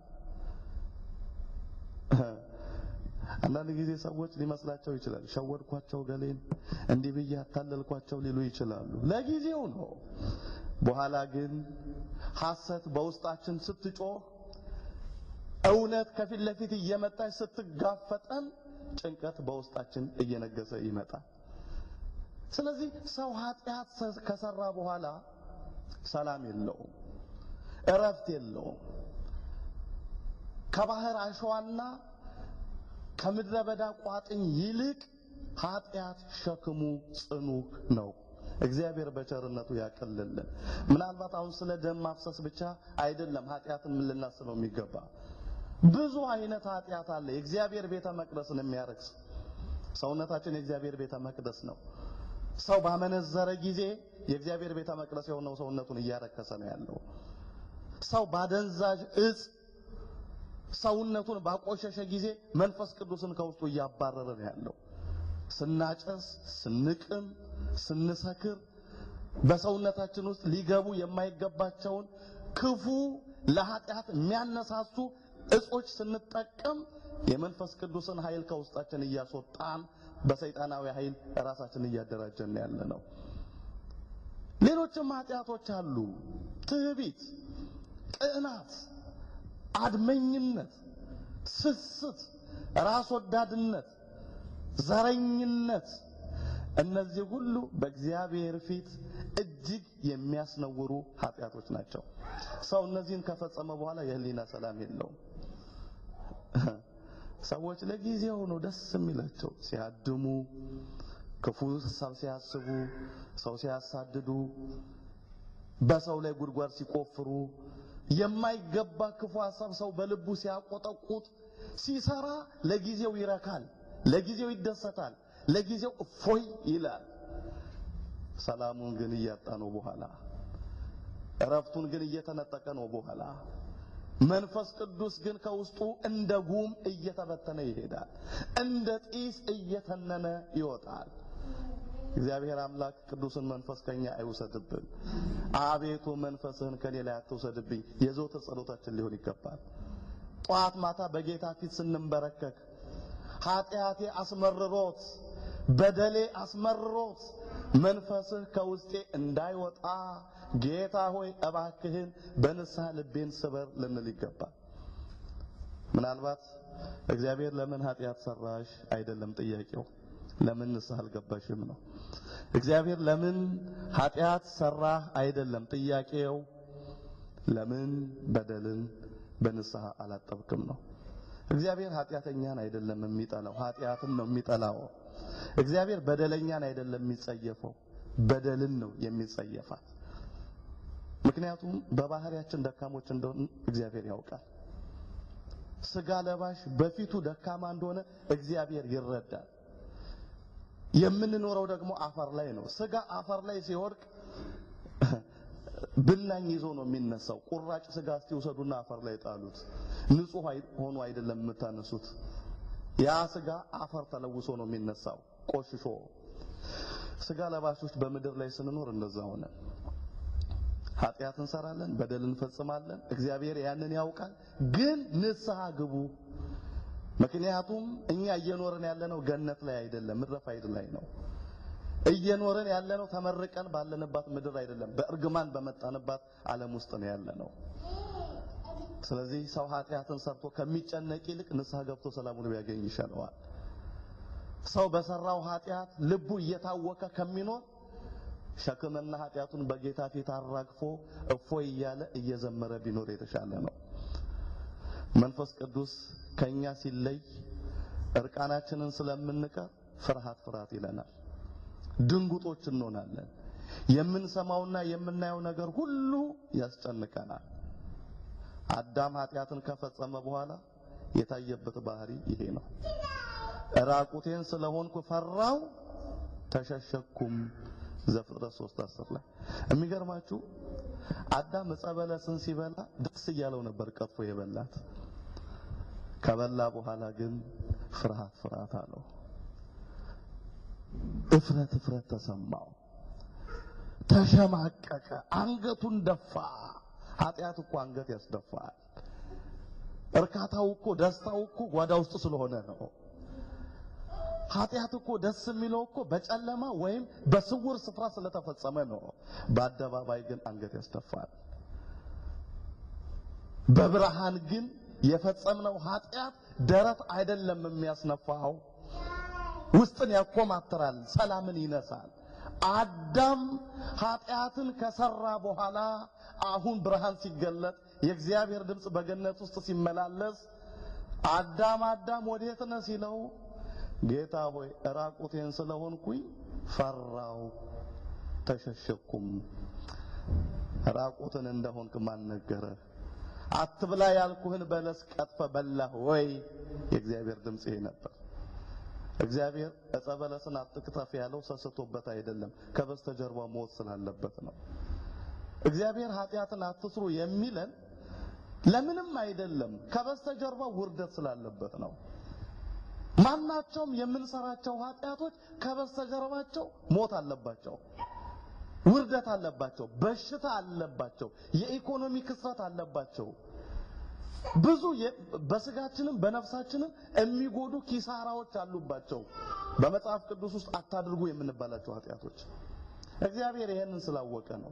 [SPEAKER 1] አንዳንድ ጊዜ ሰዎች ሊመስላቸው ይችላል። ሸወድኳቸው ገሌን እንዲህ ብዬ አታለልኳቸው ሊሉ ይችላሉ። ለጊዜው ነው። በኋላ ግን ሐሰት በውስጣችን ስትጮህ እውነት ከፊት ለፊት እየመጣች ስትጋፈጠን ጭንቀት በውስጣችን እየነገሰ ይመጣል። ስለዚህ ሰው ኃጢአት ከሰራ በኋላ ሰላም የለውም፣ እረፍት የለውም። ከባህር አሸዋና ከምድረ በዳ ቋጥኝ ይልቅ ኃጢአት ሸክሙ ጽኑ ነው። እግዚአብሔር በቸርነቱ ያቀልልን። ምናልባት አሁን ስለ ደም ማፍሰስ ብቻ አይደለም ኃጢአትን ምን ልናስበው የሚገባ ብዙ አይነት ኃጢአት አለ። የእግዚአብሔር ቤተ መቅደስን የሚያረክስ ሰውነታችን የእግዚአብሔር ቤተ መቅደስ ነው። ሰው ባመነዘረ ጊዜ የእግዚአብሔር ቤተ መቅደስ የሆነው ሰውነቱን እያረከሰ ነው ያለው። ሰው ባደንዛዥ እጽ ሰውነቱን ባቆሸሸ ጊዜ መንፈስ ቅዱስን ከውስጡ እያባረረ ነው ያለው። ስናጨስ፣ ስንቅም፣ ስንሰክር በሰውነታችን ውስጥ ሊገቡ የማይገባቸውን ክፉ ለኃጢአት የሚያነሳሱ እጾች ስንጠቀም የመንፈስ ቅዱስን ኃይል ከውስጣችን እያስወጣን በሰይጣናዊ ኃይል ራሳችን እያደራጀን ያለ ነው። ሌሎችም ኃጢአቶች አሉ። ትዕቢት፣ ቅናት፣ አድመኝነት፣ ስስት፣ ራስ ወዳድነት፣ ዘረኝነት እነዚህ ሁሉ በእግዚአብሔር ፊት እጅግ የሚያስነውሩ ኃጢአቶች ናቸው። ሰው እነዚህን ከፈጸመ በኋላ የህሊና ሰላም የለውም። ሰዎች ለጊዜው ነው ደስ የሚላቸው ሲያድሙ፣ ክፉ ሀሳብ ሲያስቡ፣ ሰው ሲያሳድዱ፣ በሰው ላይ ጉድጓድ ሲቆፍሩ፣ የማይገባ ክፉ ሀሳብ ሰው በልቡ ሲያቆጠቁጥ ሲሰራ ለጊዜው ይረካል፣ ለጊዜው ይደሰታል፣ ለጊዜው እፎይ ይላል። ሰላሙን ግን እያጣ ነው በኋላ እረፍቱን ግን እየተነጠቀ ነው በኋላ መንፈስ ቅዱስ ግን ከውስጡ እንደ ጉም እየተበተነ ይሄዳል፣ እንደ ጢስ እየተነነ ይወጣል። እግዚአብሔር አምላክ ቅዱስን መንፈስ ከኛ አይውሰድብን። አቤቱ መንፈስህን ከኔ ላይ አትውሰድብኝ የዘወትር ጸሎታችን ሊሆን ይገባል። ጠዋት ማታ በጌታ ፊት ስንንበረከክ ኃጢአቴ አስመርሮት በደሌ አስመርሮት መንፈስህ ከውስጤ እንዳይወጣ ጌታ ሆይ እባክህን በንስሐ ልቤን ስበር ልንል ይገባል። ምናልባት እግዚአብሔር ለምን ኃጢአት ሰራሽ አይደለም ጥያቄው፣ ለምን ንስሐ አልገባሽም ነው። እግዚአብሔር ለምን ኃጢአት ሰራህ አይደለም ጥያቄው፣ ለምን በደልን በንስሐ አላጠብክም ነው። እግዚአብሔር ኃጢአተኛን አይደለም የሚጠላው፣ ኃጢአትን ነው የሚጠላው። እግዚአብሔር በደለኛን አይደለም የሚጸየፈው፣ በደልን ነው የሚጸየፋት። ምክንያቱም በባህሪያችን ደካሞች እንደሆነ እግዚአብሔር ያውቃል። ስጋ ለባሽ በፊቱ ደካማ እንደሆነ እግዚአብሔር ይረዳል። የምንኖረው ደግሞ አፈር ላይ ነው። ስጋ አፈር ላይ ሲወድቅ ብናኝ ይዞ ነው የሚነሳው። ቁራጭ ስጋ እስቲ ውሰዱና አፈር ላይ ጣሉት። ንጹህ ሆኖ አይደለም የምታነሱት። ያ ስጋ አፈር ተለውሶ ነው የሚነሳው ቆሽሾ። ስጋ ለባሾች በምድር ላይ ስንኖር እንደዛ ሆነ። ኃጢአት እንሰራለን፣ በደል እንፈጽማለን። እግዚአብሔር ያንን ያውቃል። ግን ንስሐ ግቡ። ምክንያቱም እኛ እየኖርን ያለነው ገነት ላይ አይደለም፣ ምድረ ፋይድ ላይ ነው። እየኖርን ያለነው ተመርቀን ባለንባት ምድር አይደለም፣ በእርግማን በመጣንባት ዓለም ውስጥ ነው ያለነው። ስለዚህ ሰው ኃጢአትን ሰርቶ ከሚጨነቅ ይልቅ ንስሐ ገብቶ ሰላሙን ቢያገኝ ይሻለዋል። ሰው በሰራው ኃጢአት ልቡ እየታወከ ከሚኖር ሸክምና ኃጢአቱን በጌታ ፊት አራግፎ እፎይ እያለ እየዘመረ ቢኖር የተሻለ ነው። መንፈስ ቅዱስ ከኛ ሲለይ እርቃናችንን ስለምንቀር ፍርሃት ፍርሃት ይለናል። ድንጉጦች እንሆናለን። የምንሰማውና የምናየው ነገር ሁሉ ያስጨንቀናል። አዳም ኃጢአትን ከፈጸመ በኋላ የታየበት ባህሪ ይሄ ነው። ራቁቴን ስለሆንኩ ፈራው ተሸሸኩም። ዘፍጥረት 3 10 ላይ የሚገርማችሁ አዳም ዕፀ በለስን ሲበላ ደስ እያለው ነበር ቀጥፎ የበላት። ከበላ በኋላ ግን ፍርሃት ፍርሃት አለው። እፍረት እፍረት ተሰማው። ተሸማቀቀ፣ አንገቱን ደፋ። ኃጢአት እኮ አንገት ያስደፋል። እርካታው እኮ ደስታው እኮ ጓዳ ውስጥ ስለሆነ ነው። ኃጢአት እኮ ደስ የሚለው እኮ በጨለማ ወይም በስውር ስፍራ ስለተፈጸመ ነው። በአደባባይ ግን አንገት ያስደፋል። በብርሃን ግን የፈጸምነው ኃጢአት ደረት አይደለም የሚያስነፋው፣ ውስጥን ያኮማትራል፣ ሰላምን ይነሳል። አዳም ኃጢአትን ከሰራ በኋላ አሁን ብርሃን ሲገለጥ የእግዚአብሔር ድምፅ በገነት ውስጥ ሲመላለስ አዳም አዳም ወዴት ነህ ሲለው ጌታ ሆይ ራቁቴን ስለሆንኩኝ ፈራው ተሸሸኩም። ራቁትን እንደሆንክ ማን ነገረህ? አትብላ ያልኩህን በለስ ቀጥፈ በላህ ወይ? የእግዚአብሔር ድምፅ ይሄ ነበር። እግዚአብሔር ዕፀ በለስን አትክተፍ ያለው ሰስቶበት አይደለም፣ ከበስተጀርባ ሞት ስላለበት ነው። እግዚአብሔር ኃጢአትን አትስሩ የሚለን ለምንም አይደለም፣ ከበስተጀርባ ውርደት ስላለበት ነው። ማናቸውም የምንሰራቸው ኃጢአቶች ከበስተጀርባቸው ሞት አለባቸው፣ ውርደት አለባቸው፣ በሽታ አለባቸው፣ የኢኮኖሚ ክስረት አለባቸው። ብዙ በስጋችንም በነፍሳችንም የሚጎዱ ኪሳራዎች አሉባቸው። በመጽሐፍ ቅዱስ ውስጥ አታድርጉ የምንባላቸው ኃጢአቶች እግዚአብሔር ይሄንን ስላወቀ ነው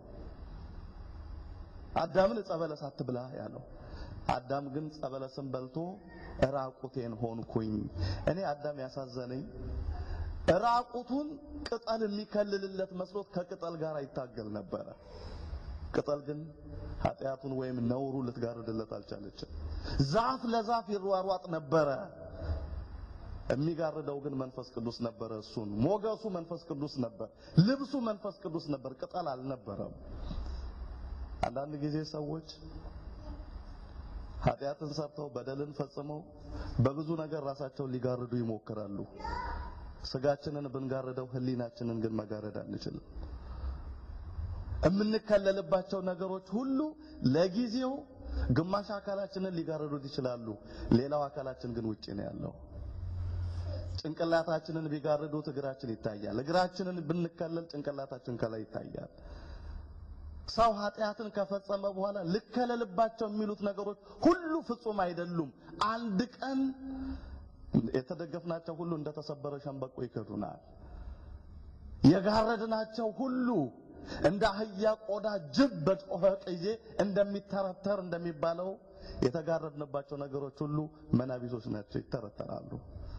[SPEAKER 1] አዳምን ዕፀ በለስ አትብላ ያለው። አዳም ግን ዕፀ በለስን በልቶ ራቁቴን ሆንኩኝ። እኔ አዳም ያሳዘነኝ ራቁቱን ቅጠል የሚከልልለት መስሎት ከቅጠል ጋር ይታገል ነበረ። ቅጠል ግን ኃጢአቱን ወይም ነውሩ ልትጋርድለት አልቻለችም። ዛፍ ለዛፍ ይሯሯጥ ነበረ። የሚጋርደው ግን መንፈስ ቅዱስ ነበረ። እሱን ሞገሱ መንፈስ ቅዱስ ነበር። ልብሱ መንፈስ ቅዱስ ነበር። ቅጠል አልነበረም። አንዳንድ ጊዜ ሰዎች ኃጢአትን ሰርተው በደልን ፈጽመው በብዙ ነገር ራሳቸውን ሊጋርዱ ይሞክራሉ። ስጋችንን ብንጋርደው ሕሊናችንን ግን መጋረድ አንችልም። የምንከለልባቸው ነገሮች ሁሉ ለጊዜው ግማሽ አካላችንን ሊጋርዱት ይችላሉ። ሌላው አካላችን ግን ውጪ ነው ያለው። ጭንቅላታችንን ቢጋርዱት እግራችን ይታያል። እግራችንን ብንከለል ጭንቅላታችን ከላይ ይታያል። ሰው ኃጢአትን ከፈጸመ በኋላ ልከለልባቸው የሚሉት ነገሮች ሁሉ ፍጹም አይደሉም። አንድ ቀን የተደገፍናቸው ሁሉ እንደተሰበረ ሸንበቆ ይከዱናል። የጋረድናቸው ሁሉ እንደ አህያ ቆዳ ጅብ በጮኸ ጊዜ እንደሚተረተር እንደሚባለው የተጋረድንባቸው ነገሮች ሁሉ መናቢሶች ናቸው፣ ይተረተራሉ።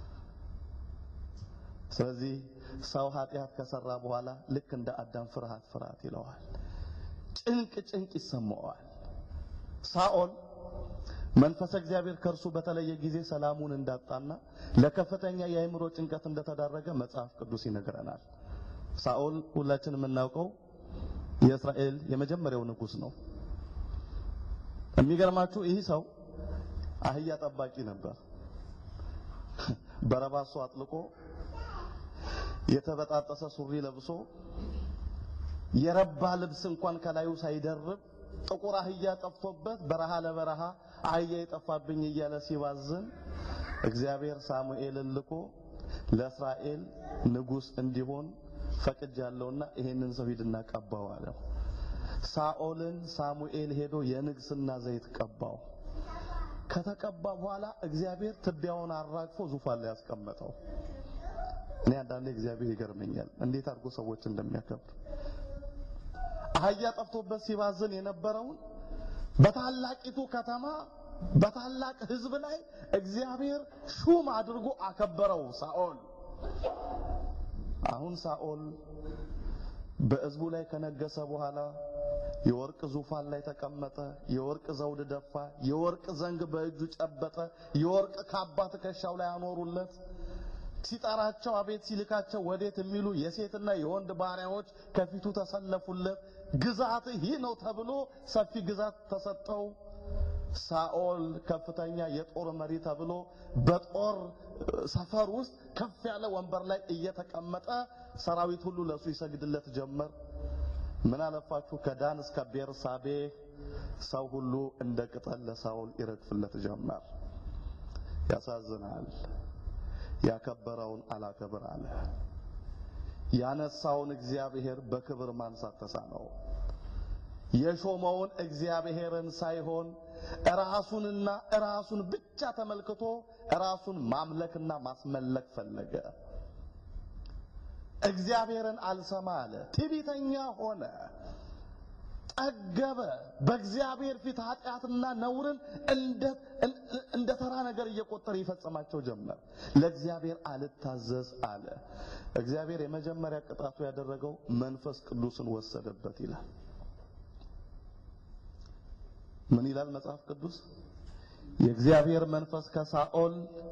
[SPEAKER 1] ስለዚህ ሰው ኃጢአት ከሰራ በኋላ ልክ እንደ አዳም ፍርሃት ፍርሃት ይለዋል። ጭንቅ ጭንቅ ይሰማዋል። ሳኦል መንፈሰ እግዚአብሔር ከእርሱ በተለየ ጊዜ ሰላሙን እንዳጣና ለከፍተኛ የአእምሮ ጭንቀት እንደተዳረገ መጽሐፍ ቅዱስ ይነግረናል። ሳኦል ሁላችን የምናውቀው የእስራኤል የመጀመሪያው ንጉሥ ነው። የሚገርማችሁ ይህ ሰው አህያ ጠባቂ ነበር። በረባሶ አጥልቆ የተበጣጠሰ ሱሪ ለብሶ የረባ ልብስ እንኳን ከላዩ ሳይደርብ ጥቁር አህያ ጠፍቶበት በረሃ ለበረሃ አህያ የጠፋብኝ እያለ ሲባዝን እግዚአብሔር ሳሙኤልን ልኮ ለእስራኤል ንጉሥ እንዲሆን ፈቅጃለሁና ይሄንን ሰው ሂድና ቀባው አለው። ሳኦልን ሳሙኤል ሄዶ የንግስና ዘይት ቀባው። ከተቀባ በኋላ እግዚአብሔር ትቢያውን አራግፎ ዙፋን ላይ ያስቀመጠው። እኔ አንዳንዴ እግዚአብሔር ይገርመኛል እንዴት አድርጎ ሰዎች እንደሚያከብር። አህያ ጠፍቶበት ሲባዝን የነበረውን በታላቂቱ ከተማ በታላቅ ሕዝብ ላይ እግዚአብሔር ሹም አድርጎ አከበረው ሳኦል። አሁን ሳኦል በሕዝቡ ላይ ከነገሰ በኋላ የወርቅ ዙፋን ላይ ተቀመጠ። የወርቅ ዘውድ ደፋ። የወርቅ ዘንግ በእጁ ጨበጠ። የወርቅ ካባ ትከሻው ላይ አኖሩለት። ሲጠራቸው አቤት ሲልካቸው ወዴት የሚሉ የሴትና የወንድ ባሪያዎች ከፊቱ ተሰለፉለት። ግዛት ይህ ነው ተብሎ ሰፊ ግዛት ተሰጠው። ሳኦል ከፍተኛ የጦር መሪ ተብሎ በጦር ሰፈር ውስጥ ከፍ ያለ ወንበር ላይ እየተቀመጠ ሰራዊት ሁሉ ለሱ ይሰግድለት ጀመር። ምን አለፋችሁ ከዳን እስከ ቤርሳቤ ሰው ሁሉ እንደ ቅጠል ለሳኦል ይረግፍለት ጀመር። ያሳዝናል። ያከበረውን አላከብር አለ። ያነሳውን እግዚአብሔር በክብር ማንሳት ተሳነው። የሾመውን እግዚአብሔርን ሳይሆን ራሱንና ራሱን ብቻ ተመልክቶ ራሱን ማምለክና ማስመለክ ፈለገ። እግዚአብሔርን አልሰማ አለ። ትዕቢተኛ ሆነ፣ ጠገበ። በእግዚአብሔር ፊት ኃጢአትና ነውርን እንደ ተራ ነገር እየቆጠረ ይፈጽማቸው ጀመር። ለእግዚአብሔር አልታዘዝ አለ። እግዚአብሔር የመጀመሪያ ቅጣቱ ያደረገው መንፈስ ቅዱስን ወሰደበት ይላል። ምን ይላል መጽሐፍ ቅዱስ? የእግዚአብሔር መንፈስ ከሳኦል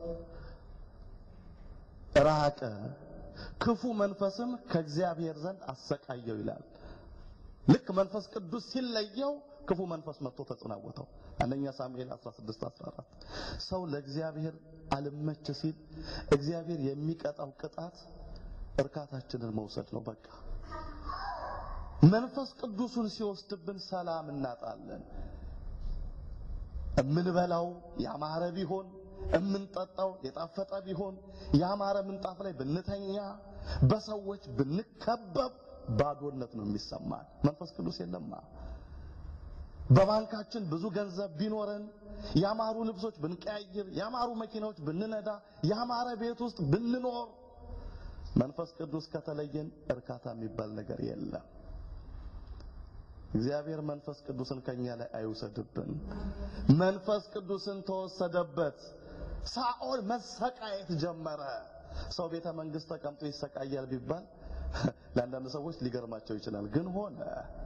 [SPEAKER 1] ራቀ፣ ክፉ መንፈስም ከእግዚአብሔር ዘንድ አሰቃየው ይላል። ልክ መንፈስ ቅዱስ ሲለየው ክፉ መንፈስ መጥቶ ተጽናወተው። አንደኛ ሳሙኤል 16 14 ሰው ለእግዚአብሔር አልመች ሲል እግዚአብሔር የሚቀጣው ቅጣት እርካታችንን መውሰድ ነው። በቃ መንፈስ ቅዱሱን ሲወስድብን ሰላም እናጣለን። እምንበላው ያማረ ቢሆን እምንጠጣው የጣፈጠ ቢሆን ያማረ ምንጣፍ ላይ ብንተኛ በሰዎች ብንከበብ ባዶነት ነው የሚሰማን። መንፈስ ቅዱስ የለማ። በባንካችን ብዙ ገንዘብ ቢኖረን ያማሩ ልብሶች ብንቀያይር፣ ያማሩ መኪናዎች ብንነዳ፣ ያማረ ቤት ውስጥ ብንኖር መንፈስ ቅዱስ ከተለየን እርካታ የሚባል ነገር የለም። እግዚአብሔር መንፈስ ቅዱስን ከኛ ላይ አይውሰድብን። መንፈስ ቅዱስን ተወሰደበት። ሳኦል መሰቃየት ጀመረ። ሰው ቤተ መንግስት ተቀምጦ ይሰቃያል ቢባል ለአንዳንድ ሰዎች ሊገርማቸው ይችላል። ግን ሆነ።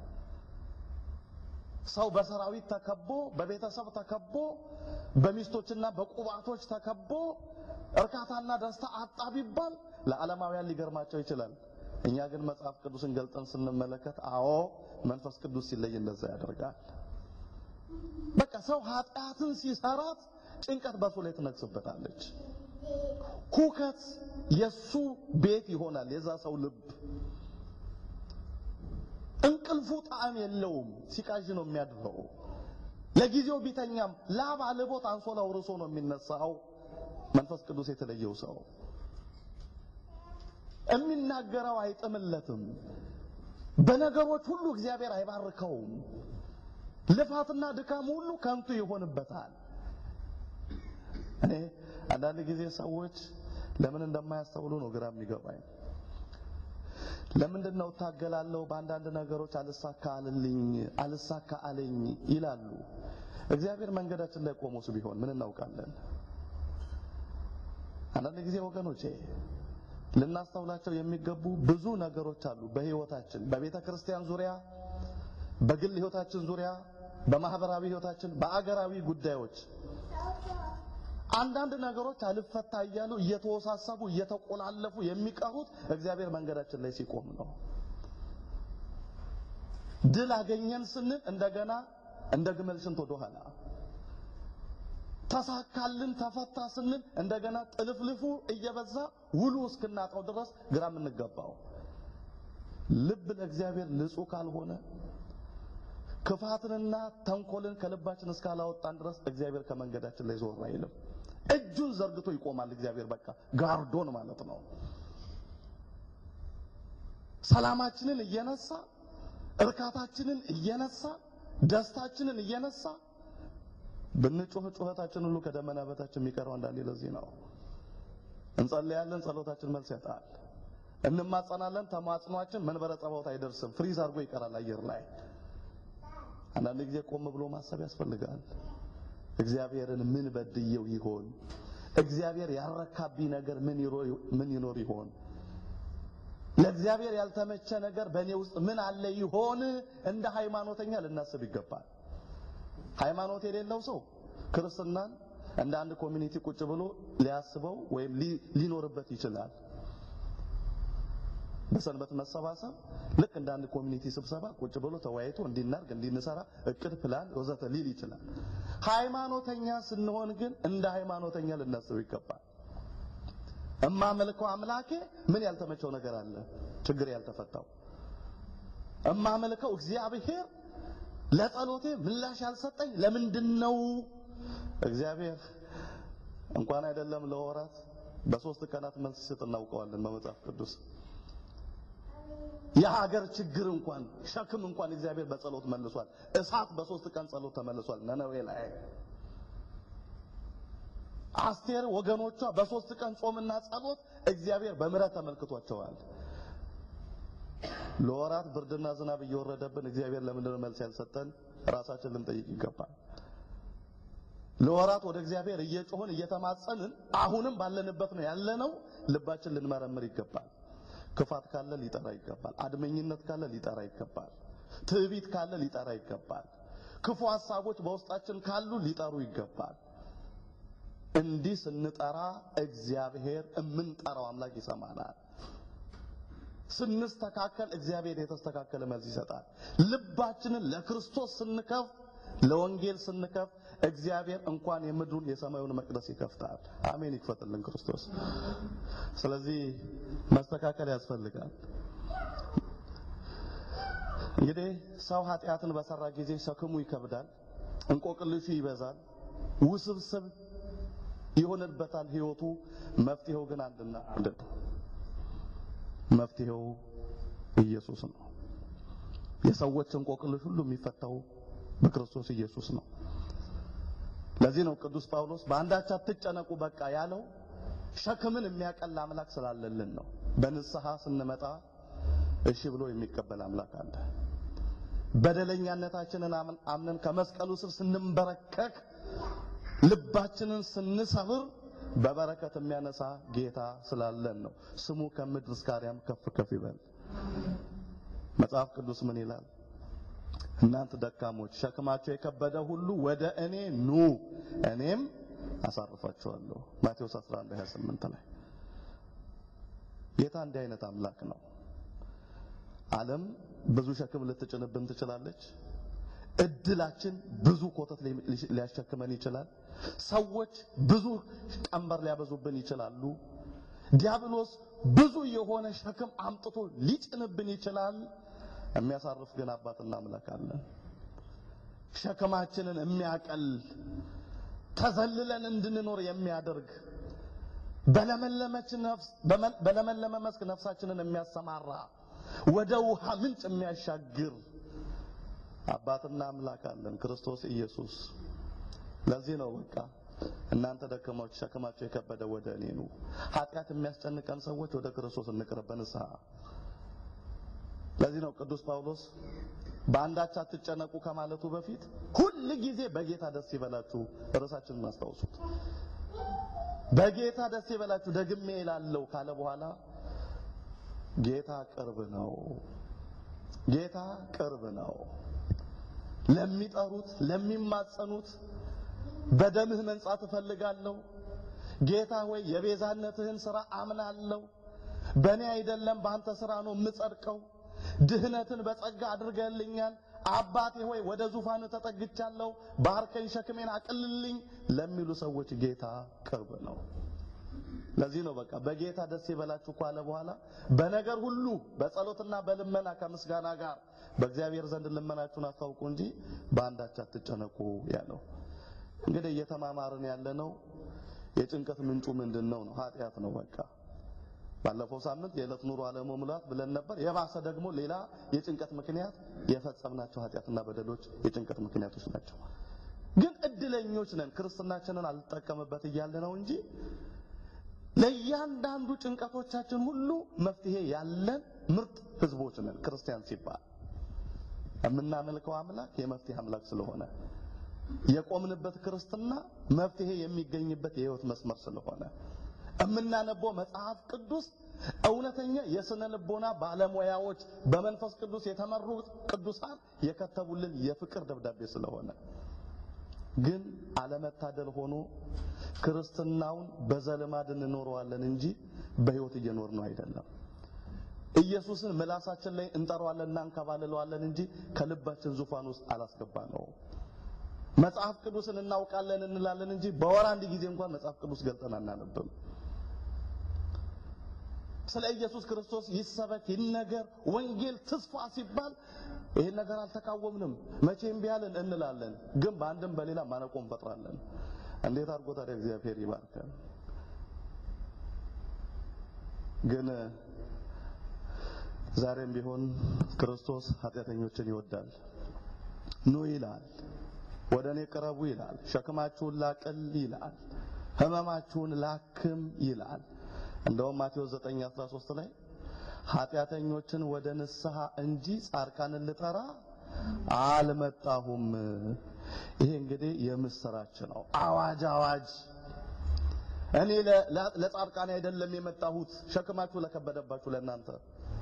[SPEAKER 1] ሰው በሰራዊት ተከቦ፣ በቤተሰብ ተከቦ፣ በሚስቶችና በቁባቶች ተከቦ እርካታና ደስታ አጣ ቢባል ለዓለማውያን ሊገርማቸው ይችላል። እኛ ግን መጽሐፍ ቅዱስን ገልጠን ስንመለከት አዎ መንፈስ ቅዱስ ሲለይ እንደዛ ያደርጋል። በቃ ሰው ኃጢአትን ሲሰራት ጭንቀት በሱ ላይ ትነግስበታለች። ሁከት የሱ ቤት ይሆናል። የዛ ሰው ልብ እንቅልፉ ጣዕም የለውም። ሲቃዥ ነው የሚያድረው። ለጊዜው ቢተኛም ላብ አልቦት አንሶላው ርሶ ነው የሚነሳው። መንፈስ ቅዱስ የተለየው ሰው የሚናገረው አይጥምለትም። በነገሮች ሁሉ እግዚአብሔር አይባርከውም። ልፋትና ድካም ሁሉ ከንቱ ይሆንበታል። እኔ አንዳንድ ጊዜ ሰዎች ለምን እንደማያስተውሉ ነው ግራ የሚገባኝ። ለምንድን ነው እታገላለሁ፣ በአንዳንድ ነገሮች አልሳካ አልልኝ አልሳካ አለኝ ይላሉ። እግዚአብሔር መንገዳችን ላይ ቆሞስ ቢሆን ምን እናውቃለን? አንዳንድ ጊዜ ወገኖቼ ልናስተውላቸው የሚገቡ ብዙ ነገሮች አሉ በህይወታችን፣ በቤተ ክርስቲያን ዙሪያ፣ በግል ህይወታችን ዙሪያ፣ በማህበራዊ ህይወታችን፣ በአገራዊ ጉዳዮች አንዳንድ ነገሮች አልፈታ እያሉ እየተወሳሰቡ እየተቆላለፉ የሚቀሩት እግዚአብሔር መንገዳችን ላይ ሲቆም ነው። ድል አገኘን ስንል እንደገና እንደ ግመል ሽንት ወደ ኋላ ተሳካልን ተፈታ ስንል እንደገና ጥልፍልፉ እየበዛ ውሉ እስክናጣው ድረስ ግራ የምንገባው ልብ ለእግዚአብሔር ንጹህ ካልሆነ ክፋትንና ተንኮልን ከልባችን እስካላወጣን ድረስ እግዚአብሔር ከመንገዳችን ላይ ዞር አይልም። እጁን ዘርግቶ ይቆማል። እግዚአብሔር በቃ ጋርዶን ማለት ነው። ሰላማችንን እየነሳ እርካታችንን እየነሳ ደስታችንን እየነሳ ብንጮህ ጩኸታችን ሁሉ ከደመና በታች የሚቀረው አንዳንዴ ለዚህ ነው። እንጸልያለን፣ ጸሎታችን መልስ ያጣል። እንማጸናለን፣ ተማጽኗችን መንበረ ጸባዖት አይደርስም፣ ፍሪዝ አድርጎ ይቀራል አየር ላይ። አንዳንድ ጊዜ ቆም ብሎ ማሰብ ያስፈልጋል። እግዚአብሔርን ምን በድየው ይሆን? እግዚአብሔር ያረካብኝ ነገር ምን ይኖር ይሆን? ለእግዚአብሔር ያልተመቸ ነገር በእኔ ውስጥ ምን አለ ይሆን? እንደ ሃይማኖተኛ ልናስብ ይገባል። ሃይማኖት የሌለው ሰው ክርስትናን እንደ አንድ ኮሚኒቲ ቁጭ ብሎ ሊያስበው ወይም ሊኖርበት ይችላል። በሰንበት መሰባሰብ ልክ እንደ አንድ ኮሚኒቲ ስብሰባ ቁጭ ብሎ ተወያይቶ እንዲናርግ እንዲንሰራ እቅድ፣ ፕላን ወዘተ ሊል ይችላል። ሃይማኖተኛ ስንሆን ግን እንደ ሃይማኖተኛ ልናስብ ይገባል። እማመልከው አምላኬ ምን ያልተመቸው ነገር አለ? ችግር ያልተፈታው እማመልከው እግዚአብሔር ለጸሎቴ ምላሽ ያልሰጠኝ ለምንድን ነው? እግዚአብሔር እንኳን አይደለም ለወራት በሶስት ቀናት መልስ ሲሰጥ እናውቀዋለን በመጽሐፍ ቅዱስ። የሀገር ችግር እንኳን ሸክም እንኳን እግዚአብሔር በጸሎት መልሷል። እሳት በሶስት ቀን ጸሎት ተመልሷል ነነዌ ላይ። አስቴር ወገኖቿ በሶስት ቀን ጾምና ጸሎት እግዚአብሔር በምሕረት ተመልክቷቸዋል። ለወራት ብርድና ዝናብ እየወረደብን እግዚአብሔር ለምንድን ነው መልስ ያልሰጠን? ራሳችን ልንጠይቅ ይገባል። ለወራት ወደ እግዚአብሔር እየጮህን እየተማጸንን አሁንም ባለንበት ነው ያለነው። ልባችን ልንመረምር ይገባል። ክፋት ካለ ሊጠራ ይገባል። አድመኝነት ካለ ሊጠራ ይገባል። ትዕቢት ካለ ሊጠራ ይገባል። ክፉ ሐሳቦች በውስጣችን ካሉ ሊጠሩ ይገባል። እንዲህ ስንጠራ እግዚአብሔር የምንጠራው አምላክ ይሰማናል። ስንስተካከል እግዚአብሔር የተስተካከለ መልስ ይሰጣል። ልባችንን ለክርስቶስ ስንከፍት፣ ለወንጌል ስንከፍት እግዚአብሔር እንኳን የምድሩን የሰማዩን መቅደስ ይከፍታል። አሜን። ይክፈትልን ክርስቶስ። ስለዚህ መስተካከል ያስፈልጋል። እንግዲህ ሰው ኃጢአትን በሰራ ጊዜ ሸክሙ ይከብዳል፣ እንቆቅልሹ ይበዛል፣ ውስብስብ ይሆንበታል ህይወቱ። መፍትሄው ግን አንድና አንድ ነው። መፍትሄው ኢየሱስ ነው። የሰዎች እንቆቅልሽ ሁሉ የሚፈታው በክርስቶስ ኢየሱስ ነው። ለዚህ ነው ቅዱስ ጳውሎስ በአንዳች አትጨነቁ በቃ ያለው ሸክምን የሚያቀል አምላክ ስላለልን ነው። በንስሐ ስንመጣ እሺ ብሎ የሚቀበል አምላክ አለ። በደለኛነታችንን አምነን ከመስቀሉ ስር ስንንበረከክ ልባችንን ስንሰብር በበረከት የሚያነሳ ጌታ ስላለን ነው። ስሙ ከምድር እስከ አርያም ከፍ ከፍ ይበል። መጽሐፍ ቅዱስ ምን ይላል? እናንተ ደካሞች ሸክማቸው የከበደ ሁሉ ወደ እኔ ኑ እኔም አሳርፋችኋለሁ። ማቴዎስ 11 28 ላይ ጌታ እንዲህ አይነት አምላክ ነው። ዓለም ብዙ ሸክም ልትጭንብን ትችላለች። እድላችን ብዙ ኮተት ሊያሸክመን ይችላል። ሰዎች ብዙ ቀንበር ሊያበዙብን ይችላሉ። ዲያብሎስ ብዙ የሆነ ሸክም አምጥቶ ሊጭንብን ይችላል። የሚያሳርፍ ግን አባትና አምላክ አለን። ሸክማችንን የሚያቀል ተዘልለን እንድንኖር የሚያደርግ በለመለመች ነፍስ በለመለመ መስክ ነፍሳችንን የሚያሰማራ ወደ ውሃ ምንጭ የሚያሻግር አባትና አምላክ አለን፣ ክርስቶስ ኢየሱስ። ለዚህ ነው በቃ እናንተ ደከሞች ሸክማቸው የከበደ ወደ እኔ ኑ። ኃጢአት የሚያስጨንቀን ሰዎች ወደ ክርስቶስ እንቅረብ በንስሐ። ለዚህ ነው ቅዱስ ጳውሎስ በአንዳች አትጨነቁ ከማለቱ በፊት ሁል ጊዜ በጌታ ደስ ይበላችሁ፣ ርዕሳችንን አስታውሱት። በጌታ ደስ ይበላችሁ ደግሜ እላለሁ ካለ በኋላ ጌታ ቅርብ ነው። ጌታ ቅርብ ነው። ለሚጠሩት ለሚማጸኑት በደምህ መንጻት እፈልጋለሁ። ጌታ ሆይ የቤዛነትህን ሥራ አምናለሁ። በእኔ አይደለም በአንተ ሥራ ነው የምጸድቀው። ድህነትን በጸጋ አድርገልኛል። አባቴ ሆይ ወደ ዙፋን ተጠግቻለሁ፣ ባርከኝ፣ ሸክሜን አቅልልኝ ለሚሉ ሰዎች ጌታ ቅርብ ነው። ለዚህ ነው በቃ በጌታ ደስ ይበላችሁ ካለ በኋላ በነገር ሁሉ በጸሎትና በልመና ከምስጋና ጋር በእግዚአብሔር ዘንድ ልመናችሁን አስታውቁ እንጂ በአንዳች አትጨነቁ ያለው። እንግዲህ እየተማማርን ያለነው የጭንቀት ምንጩ ምንድን ነው ነው? ኃጢአት ነው። በቃ ባለፈው ሳምንት የዕለት ኑሮ አለመሙላት ብለን ነበር። የባሰ ደግሞ ሌላ የጭንቀት ምክንያት የፈጸምናቸው ኃጢአትና በደሎች የጭንቀት ምክንያቶች ናቸው። ግን እድለኞች ነን። ክርስትናችንን አልጠቀምበት እያለ ነው እንጂ ለእያንዳንዱ ጭንቀቶቻችን ሁሉ መፍትሄ ያለን ምርጥ ህዝቦች ነን። ክርስቲያን ሲባል የምናመልከው አምላክ የመፍትሄ አምላክ ስለሆነ የቆምንበት ክርስትና መፍትሄ የሚገኝበት የህይወት መስመር ስለሆነ የምናነበው መጽሐፍ ቅዱስ እውነተኛ የስነ ልቦና ባለሙያዎች በመንፈስ ቅዱስ የተመሩ ቅዱሳን የከተቡልን የፍቅር ደብዳቤ ስለሆነ ግን አለመታደል ሆኖ ክርስትናውን በዘልማድ እንኖረዋለን እንጂ በህይወት እየኖር ነው አይደለም። ኢየሱስን ምላሳችን ላይ እንጠራዋለን እና እንከባልለዋለን እንጂ ከልባችን ዙፋን ውስጥ አላስገባ ነው። መጽሐፍ ቅዱስን እናውቃለን እንላለን እንጂ በወር አንድ ጊዜ እንኳን መጽሐፍ ቅዱስ ገልጠን አናነብም። ስለ ኢየሱስ ክርስቶስ ይሰበክ ይነገር፣ ወንጌል ትስፋ ሲባል ይሄን ነገር አልተቃወምንም፣ መቼም ቢያልን እንላለን። ግን በአንድም በሌላ ማነቆ እንፈጥራለን። እንዴት አድርጎ ታዲያ እግዚአብሔር ይባርከን። ግን ዛሬም ቢሆን ክርስቶስ ኃጢአተኞችን ይወዳል። ኑ ይላል፣ ወደ እኔ ቅረቡ ይላል፣ ሸክማችሁን ላቅል ይላል፣ ህመማችሁን ላክም ይላል። እንደውም ማቴዎስ 9:13 ላይ ኃጢአተኞችን ወደ ንስሐ እንጂ ጻድቃንን ልጠራ አልመጣሁም። ይሄ እንግዲህ የምስራች ነው። አዋጅ አዋጅ! እኔ ለጻድቃን አይደለም የመጣሁት፣ ሸክማችሁ ለከበደባችሁ ለእናንተ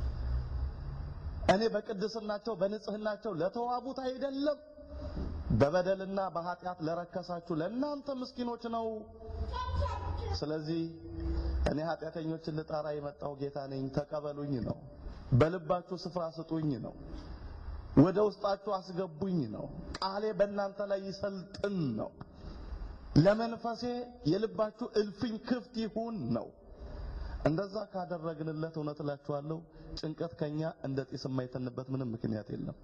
[SPEAKER 1] እኔ በቅድስናቸው በንጽህናቸው ለተዋቡት አይደለም፣ በበደልና በኃጢአት ለረከሳችሁ ለእናንተ ምስኪኖች ነው። ስለዚህ እኔ ኃጢአተኞችን ልጠራ የመጣው ጌታ ነኝ፣ ተቀበሉኝ ነው። በልባችሁ ስፍራ ስጡኝ ነው። ወደ ውስጣችሁ አስገቡኝ ነው። ቃሌ በእናንተ ላይ ይሰልጥን ነው። ለመንፈሴ የልባችሁ እልፍኝ ክፍት ይሁን ነው። እንደዛ ካደረግንለት እውነት እላችኋለሁ ጭንቀት ከኛ እንደ ጢስ የማይተንበት ምንም ምክንያት የለም።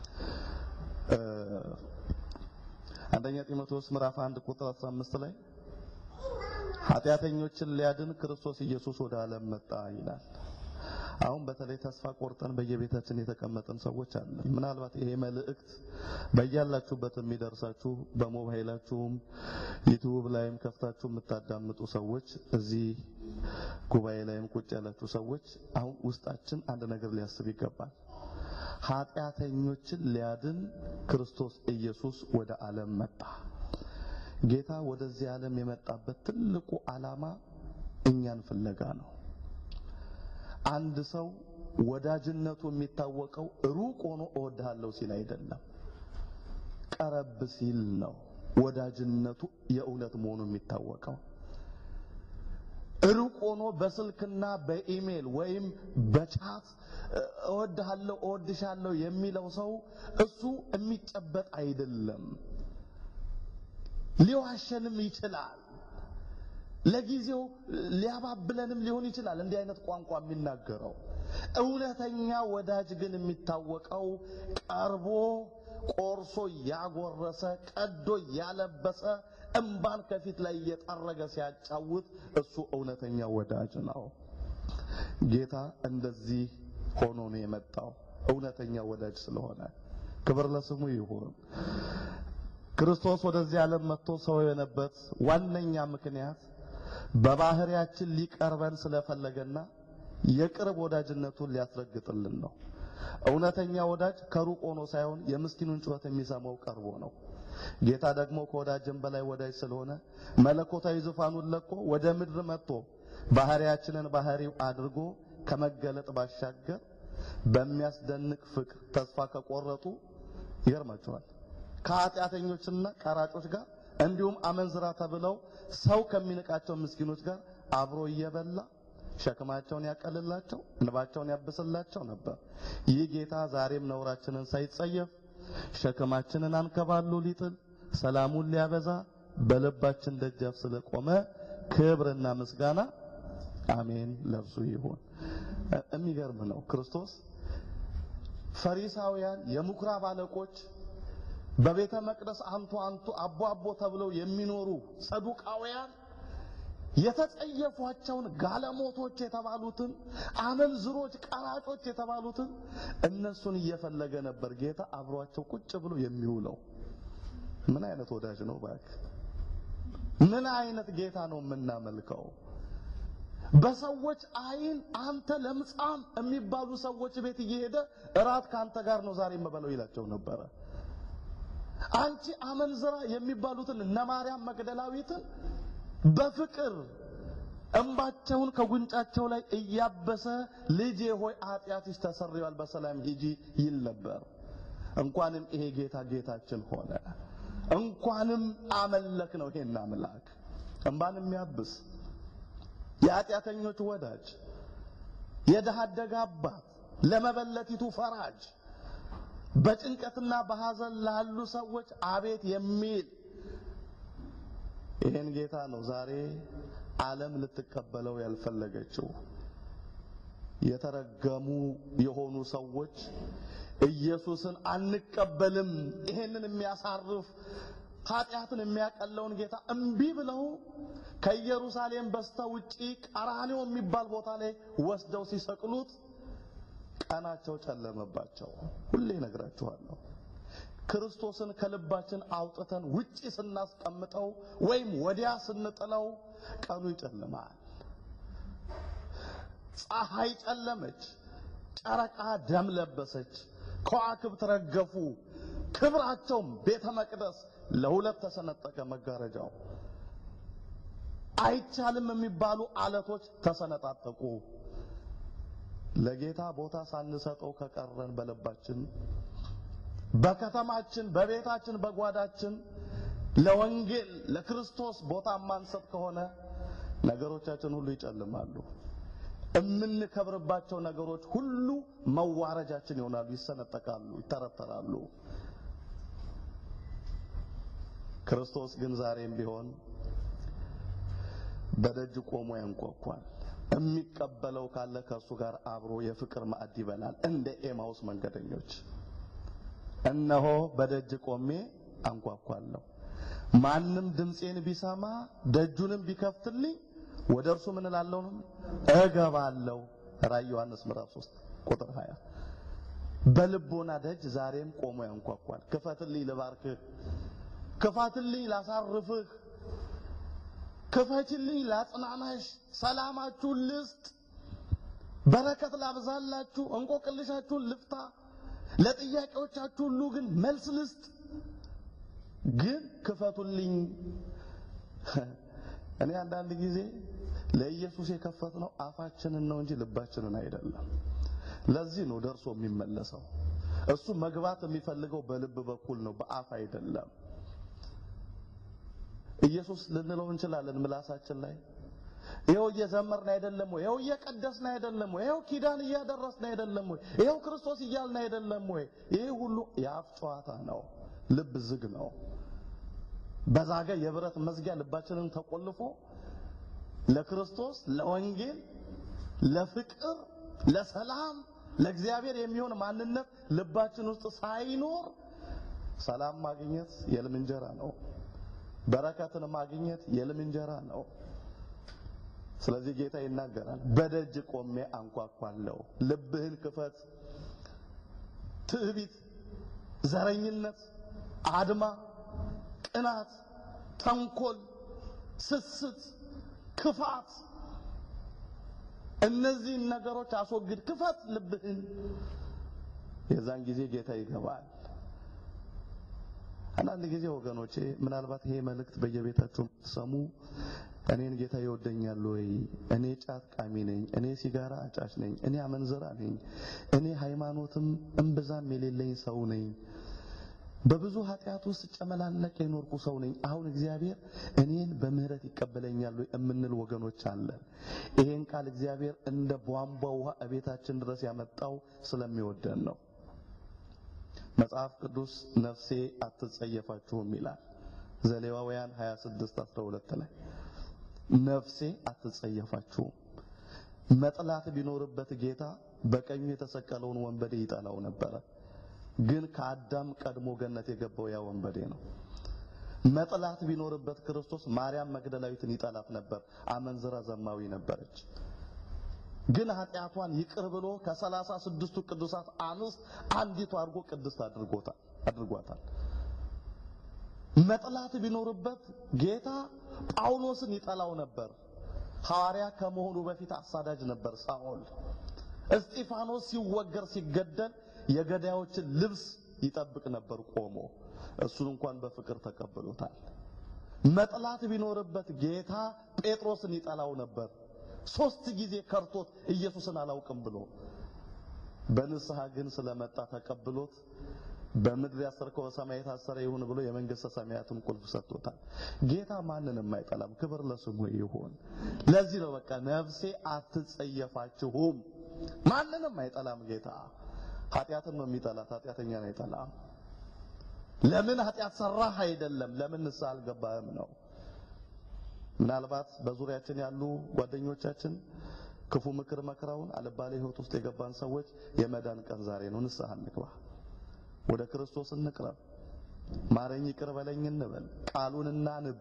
[SPEAKER 1] አንደኛ ጢሞቴዎስ ምዕራፍ 1 ቁጥር 15 ላይ ኃጢአተኞችን ሊያድን ክርስቶስ ኢየሱስ ወደ ዓለም መጣ ይላል። አሁን በተለይ ተስፋ ቆርጠን በየቤታችን የተቀመጠን ሰዎች አለን። ምናልባት ይሄ መልእክት በያላችሁበት የሚደርሳችሁ በሞባይላችሁም ዩቲዩብ ላይም ከፍታችሁ የምታዳምጡ ሰዎች እዚህ ጉባኤ ላይም ቁጭ ያላችሁ ሰዎች አሁን ውስጣችን አንድ ነገር ሊያስብ ይገባል። ኃጢአተኞችን ሊያድን ክርስቶስ ኢየሱስ ወደ ዓለም መጣ። ጌታ ወደዚህ ዓለም የመጣበት ትልቁ ዓላማ እኛን ፍለጋ ነው። አንድ ሰው ወዳጅነቱ የሚታወቀው ሩቅ ሆኖ እወድሃለሁ ሲል አይደለም፣ ቀረብ ሲል ነው ወዳጅነቱ የእውነት መሆኑ የሚታወቀው። ሩቅ ሆኖ በስልክና በኢሜል ወይም በቻት እወድሃለሁ እወድሻለሁ የሚለው ሰው እሱ የሚጨበጥ አይደለም። ሊዋሸንም ይችላል። ለጊዜው ሊያባብለንም ሊሆን ይችላል እንዲህ አይነት ቋንቋ የሚናገረው። እውነተኛ ወዳጅ ግን የሚታወቀው ቀርቦ ቆርሶ ያጎረሰ ቀዶ ያለበሰ እምባን ከፊት ላይ እየጠረገ ሲያጫውት እሱ እውነተኛ ወዳጅ ነው። ጌታ እንደዚህ ሆኖ ነው የመጣው እውነተኛ ወዳጅ ስለሆነ ክብር ለስሙ ይሁን። ክርስቶስ ወደዚህ ዓለም መጥቶ ሰው የሆነበት ዋነኛ ምክንያት በባህሪያችን ሊቀርበን ስለፈለገና የቅርብ ወዳጅነቱን ሊያስረግጥልን ነው። እውነተኛ ወዳጅ ከሩቅ ሆኖ ሳይሆን የምስኪኑን ጩኸት የሚሰማው ቀርቦ ነው። ጌታ ደግሞ ከወዳጅም በላይ ወዳጅ ስለሆነ መለኮታዊ ዙፋኑን ለቆ ወደ ምድር መጥቶ ባህሪያችንን ባህሪው አድርጎ ከመገለጥ ባሻገር በሚያስደንቅ ፍቅር ተስፋ ከቆረጡ ይገርማቸዋል ከኃጢአተኞችና ቀራጮች ጋር እንዲሁም አመንዝራ ተብለው ሰው ከሚንቃቸው ምስኪኖች ጋር አብሮ እየበላ ሸክማቸውን ያቀልላቸው፣ እንባቸውን ያብስላቸው ነበር። ይህ ጌታ ዛሬም ነውራችንን ሳይጸየፍ ሸክማችንን አንከባሎ ሊጥል ሰላሙን ሊያበዛ በልባችን ደጃፍ ስለቆመ ክብርና ምስጋና አሜን ለእርሱ ይሁን። የሚገርም ነው። ክርስቶስ ፈሪሳውያን፣ የምኩራብ አለቆች በቤተ መቅደስ አንቱ አንቱ አቦ አቦ ተብለው የሚኖሩ ሰዱቃውያን የተጸየፏቸውን ጋለሞቶች የተባሉትን አመንዝሮች፣ ቀራጮች የተባሉትን እነሱን እየፈለገ ነበር ጌታ አብሯቸው ቁጭ ብሎ የሚውለው። ምን አይነት ወዳጅ ነው እባክህ! ምን አይነት ጌታ ነው የምናመልከው? በሰዎች አይን አንተ ለምጻም የሚባሉ ሰዎች ቤት እየሄደ እራት ከአንተ ጋር ነው ዛሬ የምበለው ይላቸው ነበረ። አንቺ አመንዝራ የሚባሉትን እነ ማርያም መግደላዊትን በፍቅር እንባቸውን ከጉንጫቸው ላይ እያበሰ ልጄ ሆይ ኃጢአትሽ ተሰርዮአል በሰላም ሂጂ ይል ነበር። እንኳንም ይሄ ጌታ ጌታችን ሆነ። እንኳንም አመለክ ነው ይሄን አምላክ እንባን የሚያብስ የኃጢአተኞች ወዳጅ የድሃ አደግ አባት ለመበለቲቱ ፈራጅ በጭንቀትና በሐዘን ላሉ ሰዎች አቤት የሚል ይሄን ጌታ ነው ዛሬ ዓለም ልትቀበለው ያልፈለገችው። የተረገሙ የሆኑ ሰዎች ኢየሱስን አንቀበልም፣ ይሄንን የሚያሳርፍ ኃጢአትን የሚያቀለውን ጌታ እምቢ ብለው ከኢየሩሳሌም በስተ ውጪ ቀራንዮ የሚባል ቦታ ላይ ወስደው ሲሰቅሉት ቀናቸው ጨለመባቸው። ሁሌ እነግራችኋለሁ። ክርስቶስን ከልባችን አውጥተን ውጪ ስናስቀምጠው ወይም ወዲያ ስንጥለው ቀኑ ይጨልማል። ፀሐይ ጨለመች፣ ጨረቃ ደም ለበሰች፣ ከዋክብት ረገፉ፣ ክብራቸውም ቤተ መቅደስ ለሁለት ተሰነጠቀ መጋረጃው። አይቻልም የሚባሉ አለቶች ተሰነጣጠቁ። ለጌታ ቦታ ሳንሰጠው ከቀረን በልባችን በከተማችን፣ በቤታችን፣ በጓዳችን ለወንጌል ለክርስቶስ ቦታ ማንሰጥ ከሆነ ነገሮቻችን ሁሉ ይጨልማሉ። የምንከብርባቸው ነገሮች ሁሉ መዋረጃችን ይሆናሉ፣ ይሰነጠቃሉ፣ ይተረተራሉ። ክርስቶስ ግን ዛሬም ቢሆን በደጅ ቆሞ ያንኳኳል። የሚቀበለው ካለ ከእሱ ጋር አብሮ የፍቅር ማዕድ ይበላል። እንደ ኤማውስ መንገደኞች እነሆ በደጅ ቆሜ አንኳኳለሁ፣ ማንም ድምፄን ቢሰማ ደጁንም ቢከፍትልኝ ወደ እርሱ ምን እላለሁ ነው እገባለሁ። ራዕይ ዮሐንስ ምዕራፍ 3 ቁጥር 20 በልቦና ደጅ ዛሬም ቆሞ ያንኳኳል። ክፈትልኝ ልባርክህ፣ ክፈትልኝ ላሳርፍህ፣ ክፈችልኝ ላጽናናሽ፣ ሰላማችሁን ልስጥ፣ በረከት ላብዛላችሁ፣ እንቆቅልሻችሁን ልፍታ፣ ለጥያቄዎቻችሁ ሁሉ ግን መልስ ልስጥ። ግን ክፈቱልኝ። እኔ አንዳንድ ጊዜ ለኢየሱስ የከፈትነው አፋችንን ነው እንጂ ልባችንን አይደለም። ለዚህ ነው ደርሶ የሚመለሰው። እሱ መግባት የሚፈልገው በልብ በኩል ነው፣ በአፍ አይደለም። ኢየሱስ ልንለው እንችላለን ምላሳችን ላይ ይኸው እየዘመርን አይደለም ወይ? ይኸው እየቀደስን አይደለም ወይ? ይኸው ኪዳን እያደረስን አይደለም ወይ? ይኸው ክርስቶስ እያልን አይደለም ወይ? ይሄ ሁሉ የአፍ ጨዋታ ነው። ልብ ዝግ ነው። በዛገ የብረት መዝጊያ ልባችንን ተቆልፎ ለክርስቶስ፣ ለወንጌል፣ ለፍቅር፣ ለሰላም፣ ለእግዚአብሔር የሚሆን ማንነት ልባችን ውስጥ ሳይኖር ሰላም ማግኘት የልም እንጀራ ነው። በረከትን ማግኘት የልም እንጀራ ነው። ስለዚህ ጌታ ይናገራል፣ በደጅ ቆሜ አንኳኳለሁ፣ ልብህን ክፈት። ትዕቢት፣ ዘረኝነት፣ አድማ፣ ቅናት፣ ተንኮል፣ ስስት፣ ክፋት እነዚህን ነገሮች አስወግድ፣ ክፈት ልብህን። የዛን ጊዜ ጌታ ይገባል። አንዳንድ ጊዜ ወገኖቼ ምናልባት ይሄ መልእክት በየቤታችሁ ሰሙ እኔን ጌታ ይወደኛል ወይ? እኔ ጫት ቃሚ ነኝ፣ እኔ ሲጋራ አጫሽ ነኝ፣ እኔ አመንዝራ ነኝ፣ እኔ ሃይማኖትም እምብዛም የሌለኝ ሰው ነኝ፣ በብዙ ኃጢአት ውስጥ ጨመላለቅ የኖርኩ ሰው ነኝ። አሁን እግዚአብሔር እኔን በምህረት ይቀበለኛል ወይ የምንል ወገኖች አለን። ይሄን ቃል እግዚአብሔር እንደ ቧንቧ ውሃ እቤታችን ድረስ ያመጣው ስለሚወደን ነው። መጽሐፍ ቅዱስ ነፍሴ አትጸየፋችሁም ይላል። ዘሌዋውያን 26 12 ላይ ነፍሴ አትጸየፋችሁም። መጥላት ቢኖርበት ጌታ በቀኙ የተሰቀለውን ወንበዴ ይጠላው ነበረ። ግን ከአዳም ቀድሞ ገነት የገባው ያ ወንበዴ ነው። መጥላት ቢኖርበት ክርስቶስ ማርያም መግደላዊትን ይጠላት ነበር። አመንዝራ ዘማዊ ነበረች። ግን ኃጢአቷን ይቅር ብሎ ከሰላሳ ስድስቱ ቅዱሳት አንስት አንዲቱ አድርጎ ቅድስት አድርጎታል አድርጓታል። መጥላት ቢኖርበት ጌታ ጳውሎስን ይጠላው ነበር። ሐዋርያ ከመሆኑ በፊት አሳዳጅ ነበር ሳኦል። እስጢፋኖስ ሲወገር ሲገደል የገዳዮችን ልብስ ይጠብቅ ነበር ቆሞ። እሱን እንኳን በፍቅር ተቀብሎታል። መጥላት ቢኖርበት ጌታ ጴጥሮስን ይጠላው ነበር። ሶስት ጊዜ ከርቶት ኢየሱስን አላውቅም ብሎ በንስሐ ግን ስለመጣ ተቀብሎት በምድር ያሰርከው በሰማይ የታሰረ ይሁን ብሎ የመንግስተ ሰማያትን ቁልፍ ሰጥቶታል። ጌታ ማንንም አይጠላም። ክብር ለስሙ ይሁን። ለዚህ ነው በቃ ነፍሴ አትጸየፋችሁም። ማንንም አይጠላም ጌታ። ኃጢአትን ነው የሚጠላት፣ ኃጢአተኛን አይጠላም። ለምን ኃጢአት ሰራህ አይደለም፣ ለምን ንስሐ አልገባህም ነው። ምናልባት በዙሪያችን ያሉ ጓደኞቻችን ክፉ ምክር መክረውን አልባሌ ሕይወት ውስጥ የገባን ሰዎች የመዳን ቀን ዛሬ ነው። ንስሐ እንግባ፣ ወደ ክርስቶስ እንቅረብ፣ ማረኝ ይቅር በለኝ እንበል፣ ቃሉን እናንብ።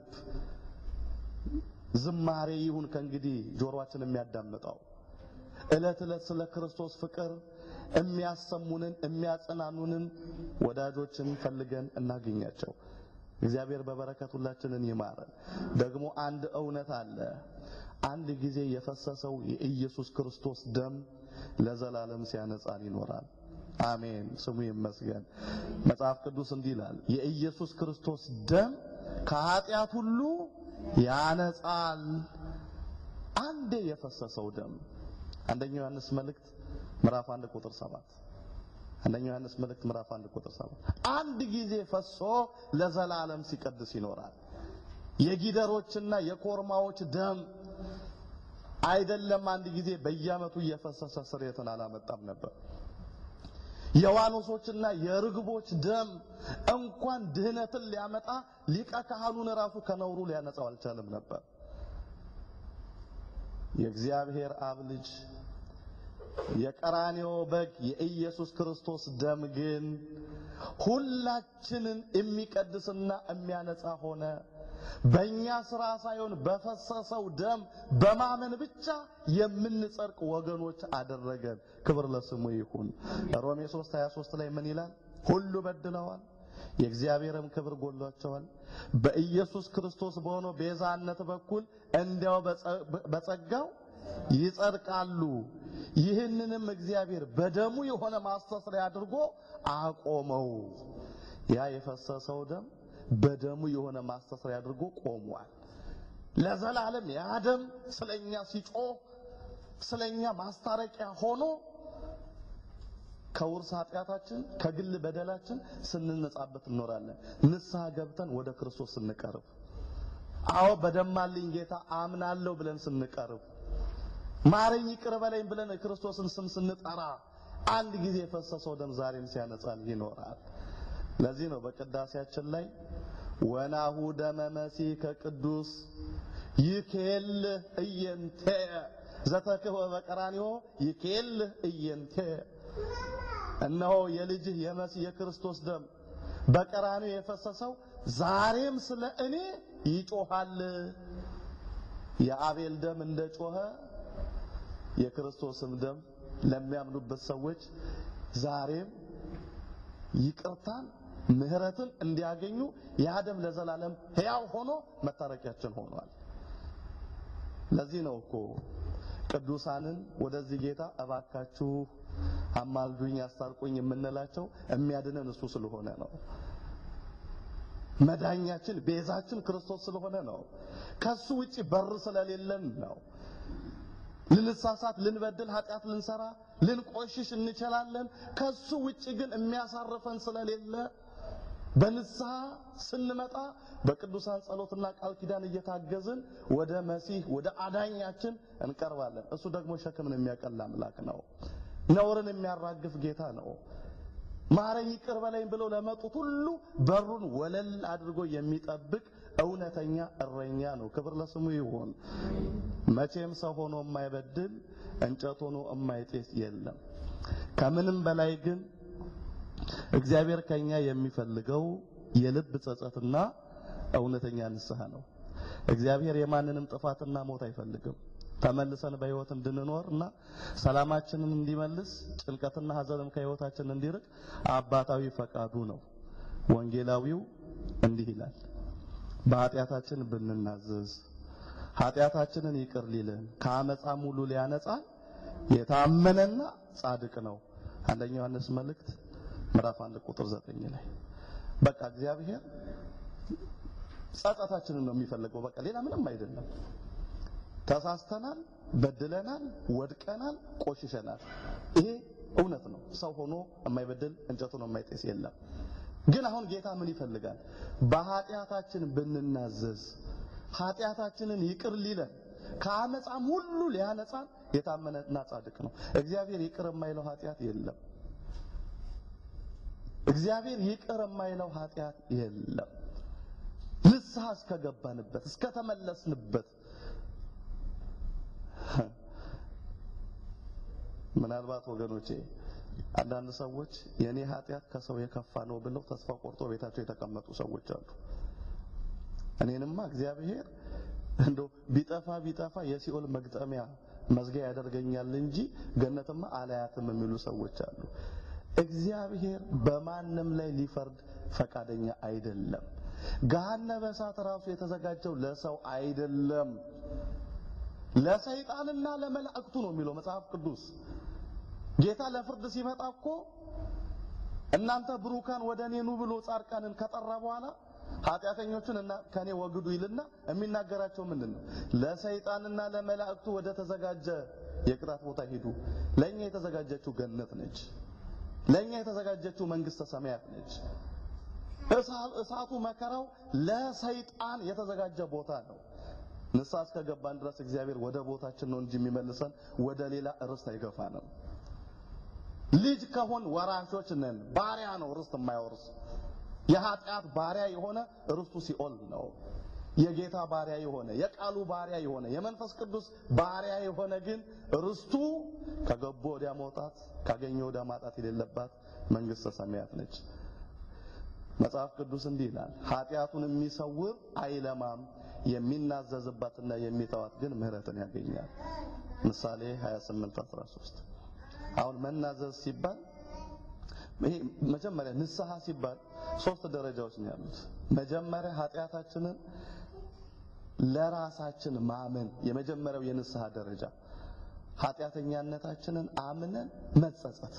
[SPEAKER 1] ዝማሬ ይሁን ከእንግዲህ ጆሮአችን የሚያዳምጠው ዕለት ዕለት ስለ ክርስቶስ ፍቅር የሚያሰሙንን የሚያጸናኑንን ወዳጆችን ፈልገን እናገኛቸው። እግዚአብሔር በበረከት ሁላችንን ይማረን። ደግሞ አንድ እውነት አለ። አንድ ጊዜ የፈሰሰው የኢየሱስ ክርስቶስ ደም ለዘላለም ሲያነጻን ይኖራል። አሜን፣ ስሙ ይመስገን። መጽሐፍ ቅዱስ እንዲህ ይላል፣ የኢየሱስ ክርስቶስ ደም ከኃጢአት ሁሉ ያነጻል። አንዴ የፈሰሰው ደም አንደኛው ዮሐንስ መልእክት ምዕራፍ 1 ቁጥር 7 አንደኛው ዮሐንስ መልእክት ምዕራፍ 1 ቁጥር 7 አንድ ጊዜ ፈሶ ለዘላለም ሲቀድስ ይኖራል። የጊደሮችና የኮርማዎች ደም አይደለም አንድ ጊዜ በየዓመቱ እየፈሰሰ ስርየትን አላመጣም ነበር። የዋኖሶችና የርግቦች ደም እንኳን ድህነትን ሊያመጣ ሊቀ ካህኑን ራሱ ከነውሩ ሊያነጻው አልቻለም ነበር። የእግዚአብሔር አብ ልጅ የቀራንዮ በግ የኢየሱስ ክርስቶስ ደም ግን ሁላችንን የሚቀድስና የሚያነጻ ሆነ። በእኛ ስራ ሳይሆን በፈሰሰው ደም በማመን ብቻ የምንጸድቅ ወገኖች አደረገን። ክብር ለስሙ ይሁን። ሮሜ 3 23 ላይ ምን ይላል? ሁሉ በድለዋል፣ የእግዚአብሔርም ክብር ጎሏቸዋል። በኢየሱስ ክርስቶስ በሆነው ቤዛነት በኩል እንዲያው በጸጋው ይጸድቃሉ። ይህንንም እግዚአብሔር በደሙ የሆነ ማስተስሪያ አድርጎ አቆመው። ያ የፈሰሰው ደም በደሙ የሆነ ማስተስሪያ አድርጎ ቆሟል። ለዘላለም ያ ደም ስለኛ ሲጮህ ስለኛ ማስታረቂያ ሆኖ ከውርስ ኃጢአታችን ከግል በደላችን ስንነጻበት እንኖራለን። ንስሐ ገብተን ወደ ክርስቶስ ስንቀርብ፣ አዎ በደማልኝ ጌታ አምናለሁ ብለን ስንቀርብ፣ ማረኝ ይቅር በለኝ ብለን የክርስቶስን ስም ስንጠራ አንድ ጊዜ የፈሰሰው ደም ዛሬም ሲያነጻን ይኖራል። ለዚህ ነው በቅዳሴያችን ላይ ወናሁ ደመ መሲህ ከቅዱስ ይኬል እየንቴ ዘተክህወ በቀራንዮ ይኬል እየንቴ እነሆ የልጅህ የመሲህ የክርስቶስ ደም በቀራንዮ የፈሰሰው ዛሬም ስለ እኔ ይጮሃል። የአቤል ደም እንደ ጮኸ የክርስቶስም ደም ለሚያምኑበት ሰዎች ዛሬም ይቅርታን ምሕረትን እንዲያገኙ ያ ደም ለዘላለም ሕያው ሆኖ መታረቂያችን ሆኗል። ለዚህ ነው እኮ ቅዱሳንን ወደዚህ ጌታ እባካችሁ አማልዱኝ፣ አስታርቁኝ የምንላቸው የሚያድነን እሱ ስለሆነ ነው። መዳኛችን ቤዛችን ክርስቶስ ስለሆነ ነው። ከሱ ውጪ በር ስለሌለን ነው። ልንሳሳት፣ ልንበድል፣ ኃጢአት ልንሰራ፣ ልንቆሽሽ እንችላለን። ከሱ ውጪ ግን የሚያሳርፈን ስለሌለ በንስሐ ስንመጣ በቅዱሳን ጸሎትና ቃል ኪዳን እየታገዝን ወደ መሲህ ወደ አዳኛችን እንቀርባለን። እሱ ደግሞ ሸክምን የሚያቀል አምላክ ነው። ነውርን የሚያራግፍ ጌታ ነው። ማረኝ ይቅር በለኝ ብለው ለመጡት ሁሉ በሩን ወለል አድርጎ የሚጠብቅ እውነተኛ እረኛ ነው። ክብር ለስሙ ይሁን። መቼም ሰው ሆኖ የማይበድል እንጨት ሆኖ የማይጤስ የለም። ከምንም በላይ ግን እግዚአብሔር ከኛ የሚፈልገው የልብ ጸጸትና እውነተኛ ንስሐ ነው። እግዚአብሔር የማንንም ጥፋትና ሞት አይፈልግም። ተመልሰን በሕይወት እንድንኖር እና ሰላማችንን እንዲመልስ ጭንቀትና ሐዘንም ከሕይወታችን እንዲርቅ አባታዊ ፈቃዱ ነው። ወንጌላዊው እንዲህ ይላል፣ በኃጢአታችን ብንናዘዝ ኃጢአታችንን ይቅር ሊልን ከአመፃም ሁሉ ሊያነጻን የታመነና ጻድቅ ነው። አንደኛ ዮሐንስ መልእክት ምዕራፍ 1 ቁጥር 9 ላይ በቃ እግዚአብሔር ጸጸታችንን ነው የሚፈልገው። በቃ ሌላ ምንም አይደለም። ተሳስተናል፣ በድለናል፣ ወድቀናል፣ ቆሽሸናል። ይሄ እውነት ነው። ሰው ሆኖ የማይበድል እንጨቱን የማይጤስ የለም። ግን አሁን ጌታ ምን ይፈልጋል? በኃጢአታችን ብንናዘዝ ኃጢአታችንን ይቅር ሊለን ከአመፃም ሁሉ ሊያነጻን የታመነና ጻድቅ ነው። እግዚአብሔር ይቅር የማይለው ኃጢአት የለም። እግዚአብሔር ይቅር የማይለው ኃጢአት የለም። ንስሐ እስከገባንበት እስከተመለስንበት ምናልባት ወገኖቼ አንዳንድ ሰዎች የኔ ኃጢአት ከሰው የከፋ ነው ብለው ተስፋ ቆርጦ ቤታቸው የተቀመጡ ሰዎች አሉ። እኔንማ እግዚአብሔር እንደው ቢጠፋ ቢጠፋ የሲኦል መግጠሚያ መዝጊያ ያደርገኛል እንጂ ገነትማ አላያትም የሚሉ ሰዎች አሉ። እግዚአብሔር በማንም ላይ ሊፈርድ ፈቃደኛ አይደለም። ገሃነመ እሳት ራሱ የተዘጋጀው ለሰው አይደለም፣ ለሰይጣንና ለመላእክቱ ነው የሚለው መጽሐፍ ቅዱስ። ጌታ ለፍርድ ሲመጣ እኮ እናንተ ብሩካን ወደ እኔ ኑ ብሎ ጻድቃንን ከጠራ በኋላ ኃጢአተኞችን እና ከኔ ወግዱ ይልና የሚናገራቸው ምንድን ነው? ለሰይጣንና ለመላእክቱ ወደ ተዘጋጀ የቅጣት ቦታ ሂዱ። ለኛ የተዘጋጀችው ገነት ነች። ለኛ የተዘጋጀችው መንግስተ ሰማያት ነች። እሳቱ መከራው ለሰይጣን የተዘጋጀ ቦታ ነው። ንስሐ እስከገባን ድረስ እግዚአብሔር ወደ ቦታችን ነው እንጂ የሚመልሰን ወደ ሌላ ርስት አይገፋንም። ልጅ ከሆን ወራሾች ነን። ባሪያ ነው ርስት የማይወርስ የኃጢአት ባሪያ የሆነ ርስቱ ሲኦል ነው። የጌታ ባሪያ የሆነ የቃሉ ባሪያ የሆነ የመንፈስ ቅዱስ ባሪያ የሆነ ግን ርስቱ ከገቦ ወዲያ መውጣት ካገኘ ወዲያ ማጣት የሌለባት መንግስተ ሰማያት ነች። መጽሐፍ ቅዱስ እንዲህ ይላል፣ ኃጢአቱን የሚሰውር አይለማም፣ የሚናዘዝባትና የሚተዋት ግን ምሕረትን ያገኛል። ምሳሌ 28 13 አሁን መናዘዝ ሲባል ይሄ መጀመሪያ ንስሐ ሲባል ሶስት ደረጃዎች ነው ያሉት። መጀመሪያ ኃጢአታችንን ለራሳችን ማመን የመጀመሪያው የንስሐ ደረጃ ኃጢአተኛነታችንን አምነን መጸጸት።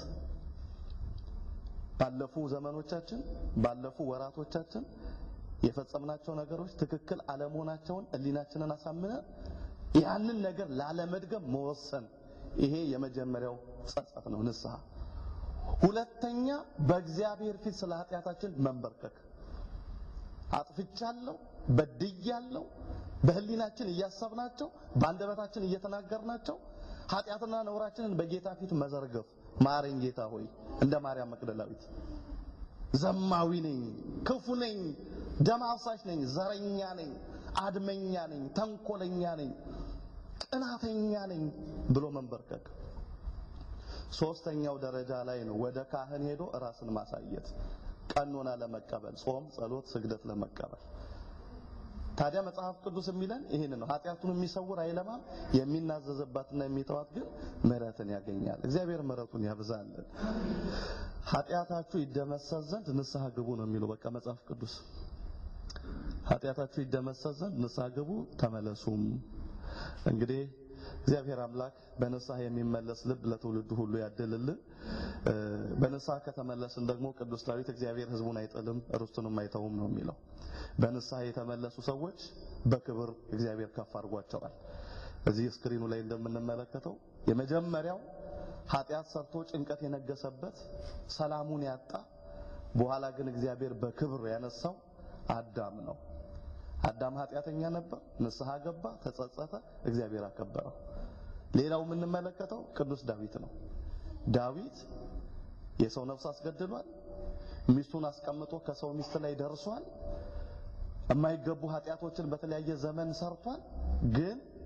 [SPEAKER 1] ባለፉ ዘመኖቻችን ባለፉ ወራቶቻችን የፈጸምናቸው ነገሮች ትክክል አለመሆናቸውን ሕሊናችንን አሳምነን ያንን ነገር ላለመድገም መወሰን። ይሄ የመጀመሪያው ጸጸት ነው ንስሐ። ሁለተኛ በእግዚአብሔር ፊት ስለ ኃጢአታችን መንበርከክ። አጥፍቻለሁ፣ በድያለሁ፣ በህሊናችን እያሰብናቸው በአንደበታችን እየተናገርናቸው ኃጢአትና ነውራችንን በጌታ ፊት መዘርገፍ። ማረኝ ጌታ ሆይ፣ እንደ ማርያም መቅደላዊት ዘማዊ ነኝ፣ ክፉ ነኝ፣ ደም አፍሳሽ ነኝ፣ ዘረኛ ነኝ፣ አድመኛ ነኝ፣ ተንኮለኛ ነኝ፣ ቅናተኛ ነኝ ብሎ መንበርከክ። ሶስተኛው ደረጃ ላይ ነው ወደ ካህን ሄዶ ራስን ማሳየት፣ ቀኖና ለመቀበል ጾም፣ ጸሎት፣ ስግደት ለመቀበል። ታዲያ መጽሐፍ ቅዱስ የሚለን ይህን ነው። ኃጢአቱን የሚሰውር አይለማም፣ የሚናዘዝባትና የሚተዋት ግን ምሕረትን ያገኛል። እግዚአብሔር ምሕረቱን ያብዛልን። ኃጢአታችሁ ይደመሰስ ዘንድ ንስሐ ግቡ ነው የሚለው በቃ መጽሐፍ ቅዱስ። ኃጢአታችሁ ይደመሰስ ዘንድ ንስሐ ግቡ ተመለሱም። እንግዲህ እግዚአብሔር አምላክ በንስሐ የሚመለስ ልብ ለትውልዱ ሁሉ ያድልልን። በንስሐ ከተመለስን ደግሞ ቅዱስ ዳዊት እግዚአብሔር ሕዝቡን አይጥልም ርስቱንም አይተውም ነው የሚለው። በንስሐ የተመለሱ ሰዎች በክብር እግዚአብሔር ከፍ አድርጓቸዋል። እዚህ ስክሪኑ ላይ እንደምንመለከተው የመጀመሪያው ኃጢአት ሰርቶ ጭንቀት የነገሰበት ሰላሙን ያጣ በኋላ ግን እግዚአብሔር በክብር ያነሳው አዳም ነው። አዳም ኃጢአተኛ ነበር፣ ንስሐ ገባ፣ ተጸጸተ፣ እግዚአብሔር አከበረው። ሌላው የምንመለከተው ቅዱስ ዳዊት ነው። ዳዊት የሰው ነፍስ አስገድሏል። ሚስቱን አስቀምጦ ከሰው ሚስት ላይ ደርሷል። የማይገቡ ኃጢአቶችን በተለያየ ዘመን ሰርቷል። ግን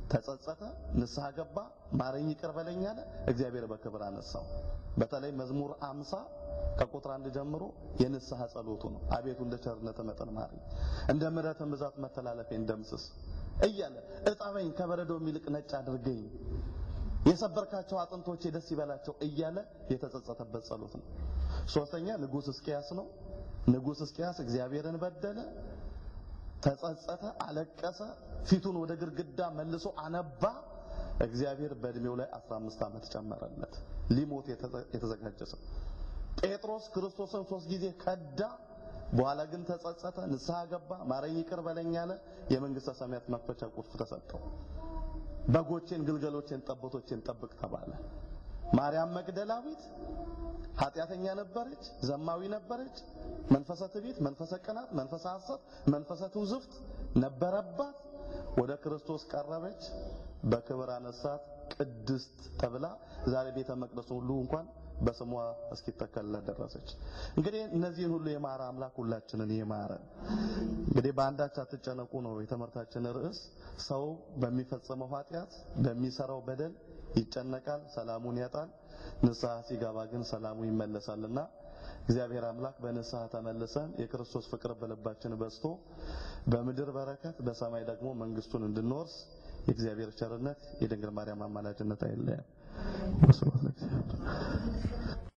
[SPEAKER 1] ተጸጸተ፣ ንስሐ ገባ፣ ማረኝ፣ ይቅር በለኝ አለ። እግዚአብሔር በክብር አነሳው። በተለይ መዝሙር አምሳ ከቁጥር አንድ ጀምሮ የንስሐ ጸሎቱ ነው። አቤቱ እንደ ቸርነት መጠን ማረኝ፣ እንደ ምሕረትህ ብዛት መተላለፌን ደምስስ እያለ እጠበኝ፣ ከበረዶ የሚልቅ ነጭ አድርገኝ፣ የሰበርካቸው አጥንቶቼ ደስ ይበላቸው እያለ የተጸጸተበት ጸሎት ነው። ሶስተኛ ንጉሥ ሕዝቅያስ ነው። ንጉሥ ሕዝቅያስ እግዚአብሔርን በደለ፣ ተጸጸተ፣ አለቀሰ፣ ፊቱን ወደ ግድግዳ መልሶ አነባ። እግዚአብሔር በእድሜው ላይ 15 ዓመት ጨመረለት። ሊሞት የተዘጋጀ ሰው ጴጥሮስ ክርስቶስን ሶስት ጊዜ ከዳ። በኋላ ግን ተጸጸተ፣ ንስሐ ገባ፣ ማረኝ፣ ይቅር በለኝ አለ። የመንግስተ ሰማያት መክፈቻ ቁልፍ ተሰጠው። በጎቼን፣ ግልገሎቼን፣ ጠቦቶቼን ጠብቅ ተባለ። ማርያም መግደላዊት ኃጢአተኛ ነበረች፣ ዘማዊ ነበረች። መንፈሰ ትዕቢት፣ መንፈሰ ቅናት፣ መንፈሰ ሐሰት፣ መንፈሰ ትውዝፍት ነበረባት። ወደ ክርስቶስ ቀረበች፣ በክብር አነሳት፣ ቅድስት ተብላ ዛሬ ቤተ መቅደሱ ሁሉ እንኳን በስሟ እስኪተከልለት ደረሰች። እንግዲህ እነዚህን ሁሉ የማረ አምላክ ሁላችንን ይማረን። እንግዲህ በአንዳች አትጨነቁ ነው የትምህርታችን ርዕስ። ሰው በሚፈጽመው ኃጢአት በሚሰራው በደል ይጨነቃል፣ ሰላሙን ያጣል። ንስሐ ሲገባ ግን ሰላሙ ይመለሳልና እግዚአብሔር አምላክ በንስሐ ተመልሰን የክርስቶስ ፍቅር በልባችን በዝቶ በምድር በረከት በሰማይ ደግሞ መንግስቱን እንድንወርስ የእግዚአብሔር ቸርነት የድንግል ማርያም አማላጅነት አይለየን።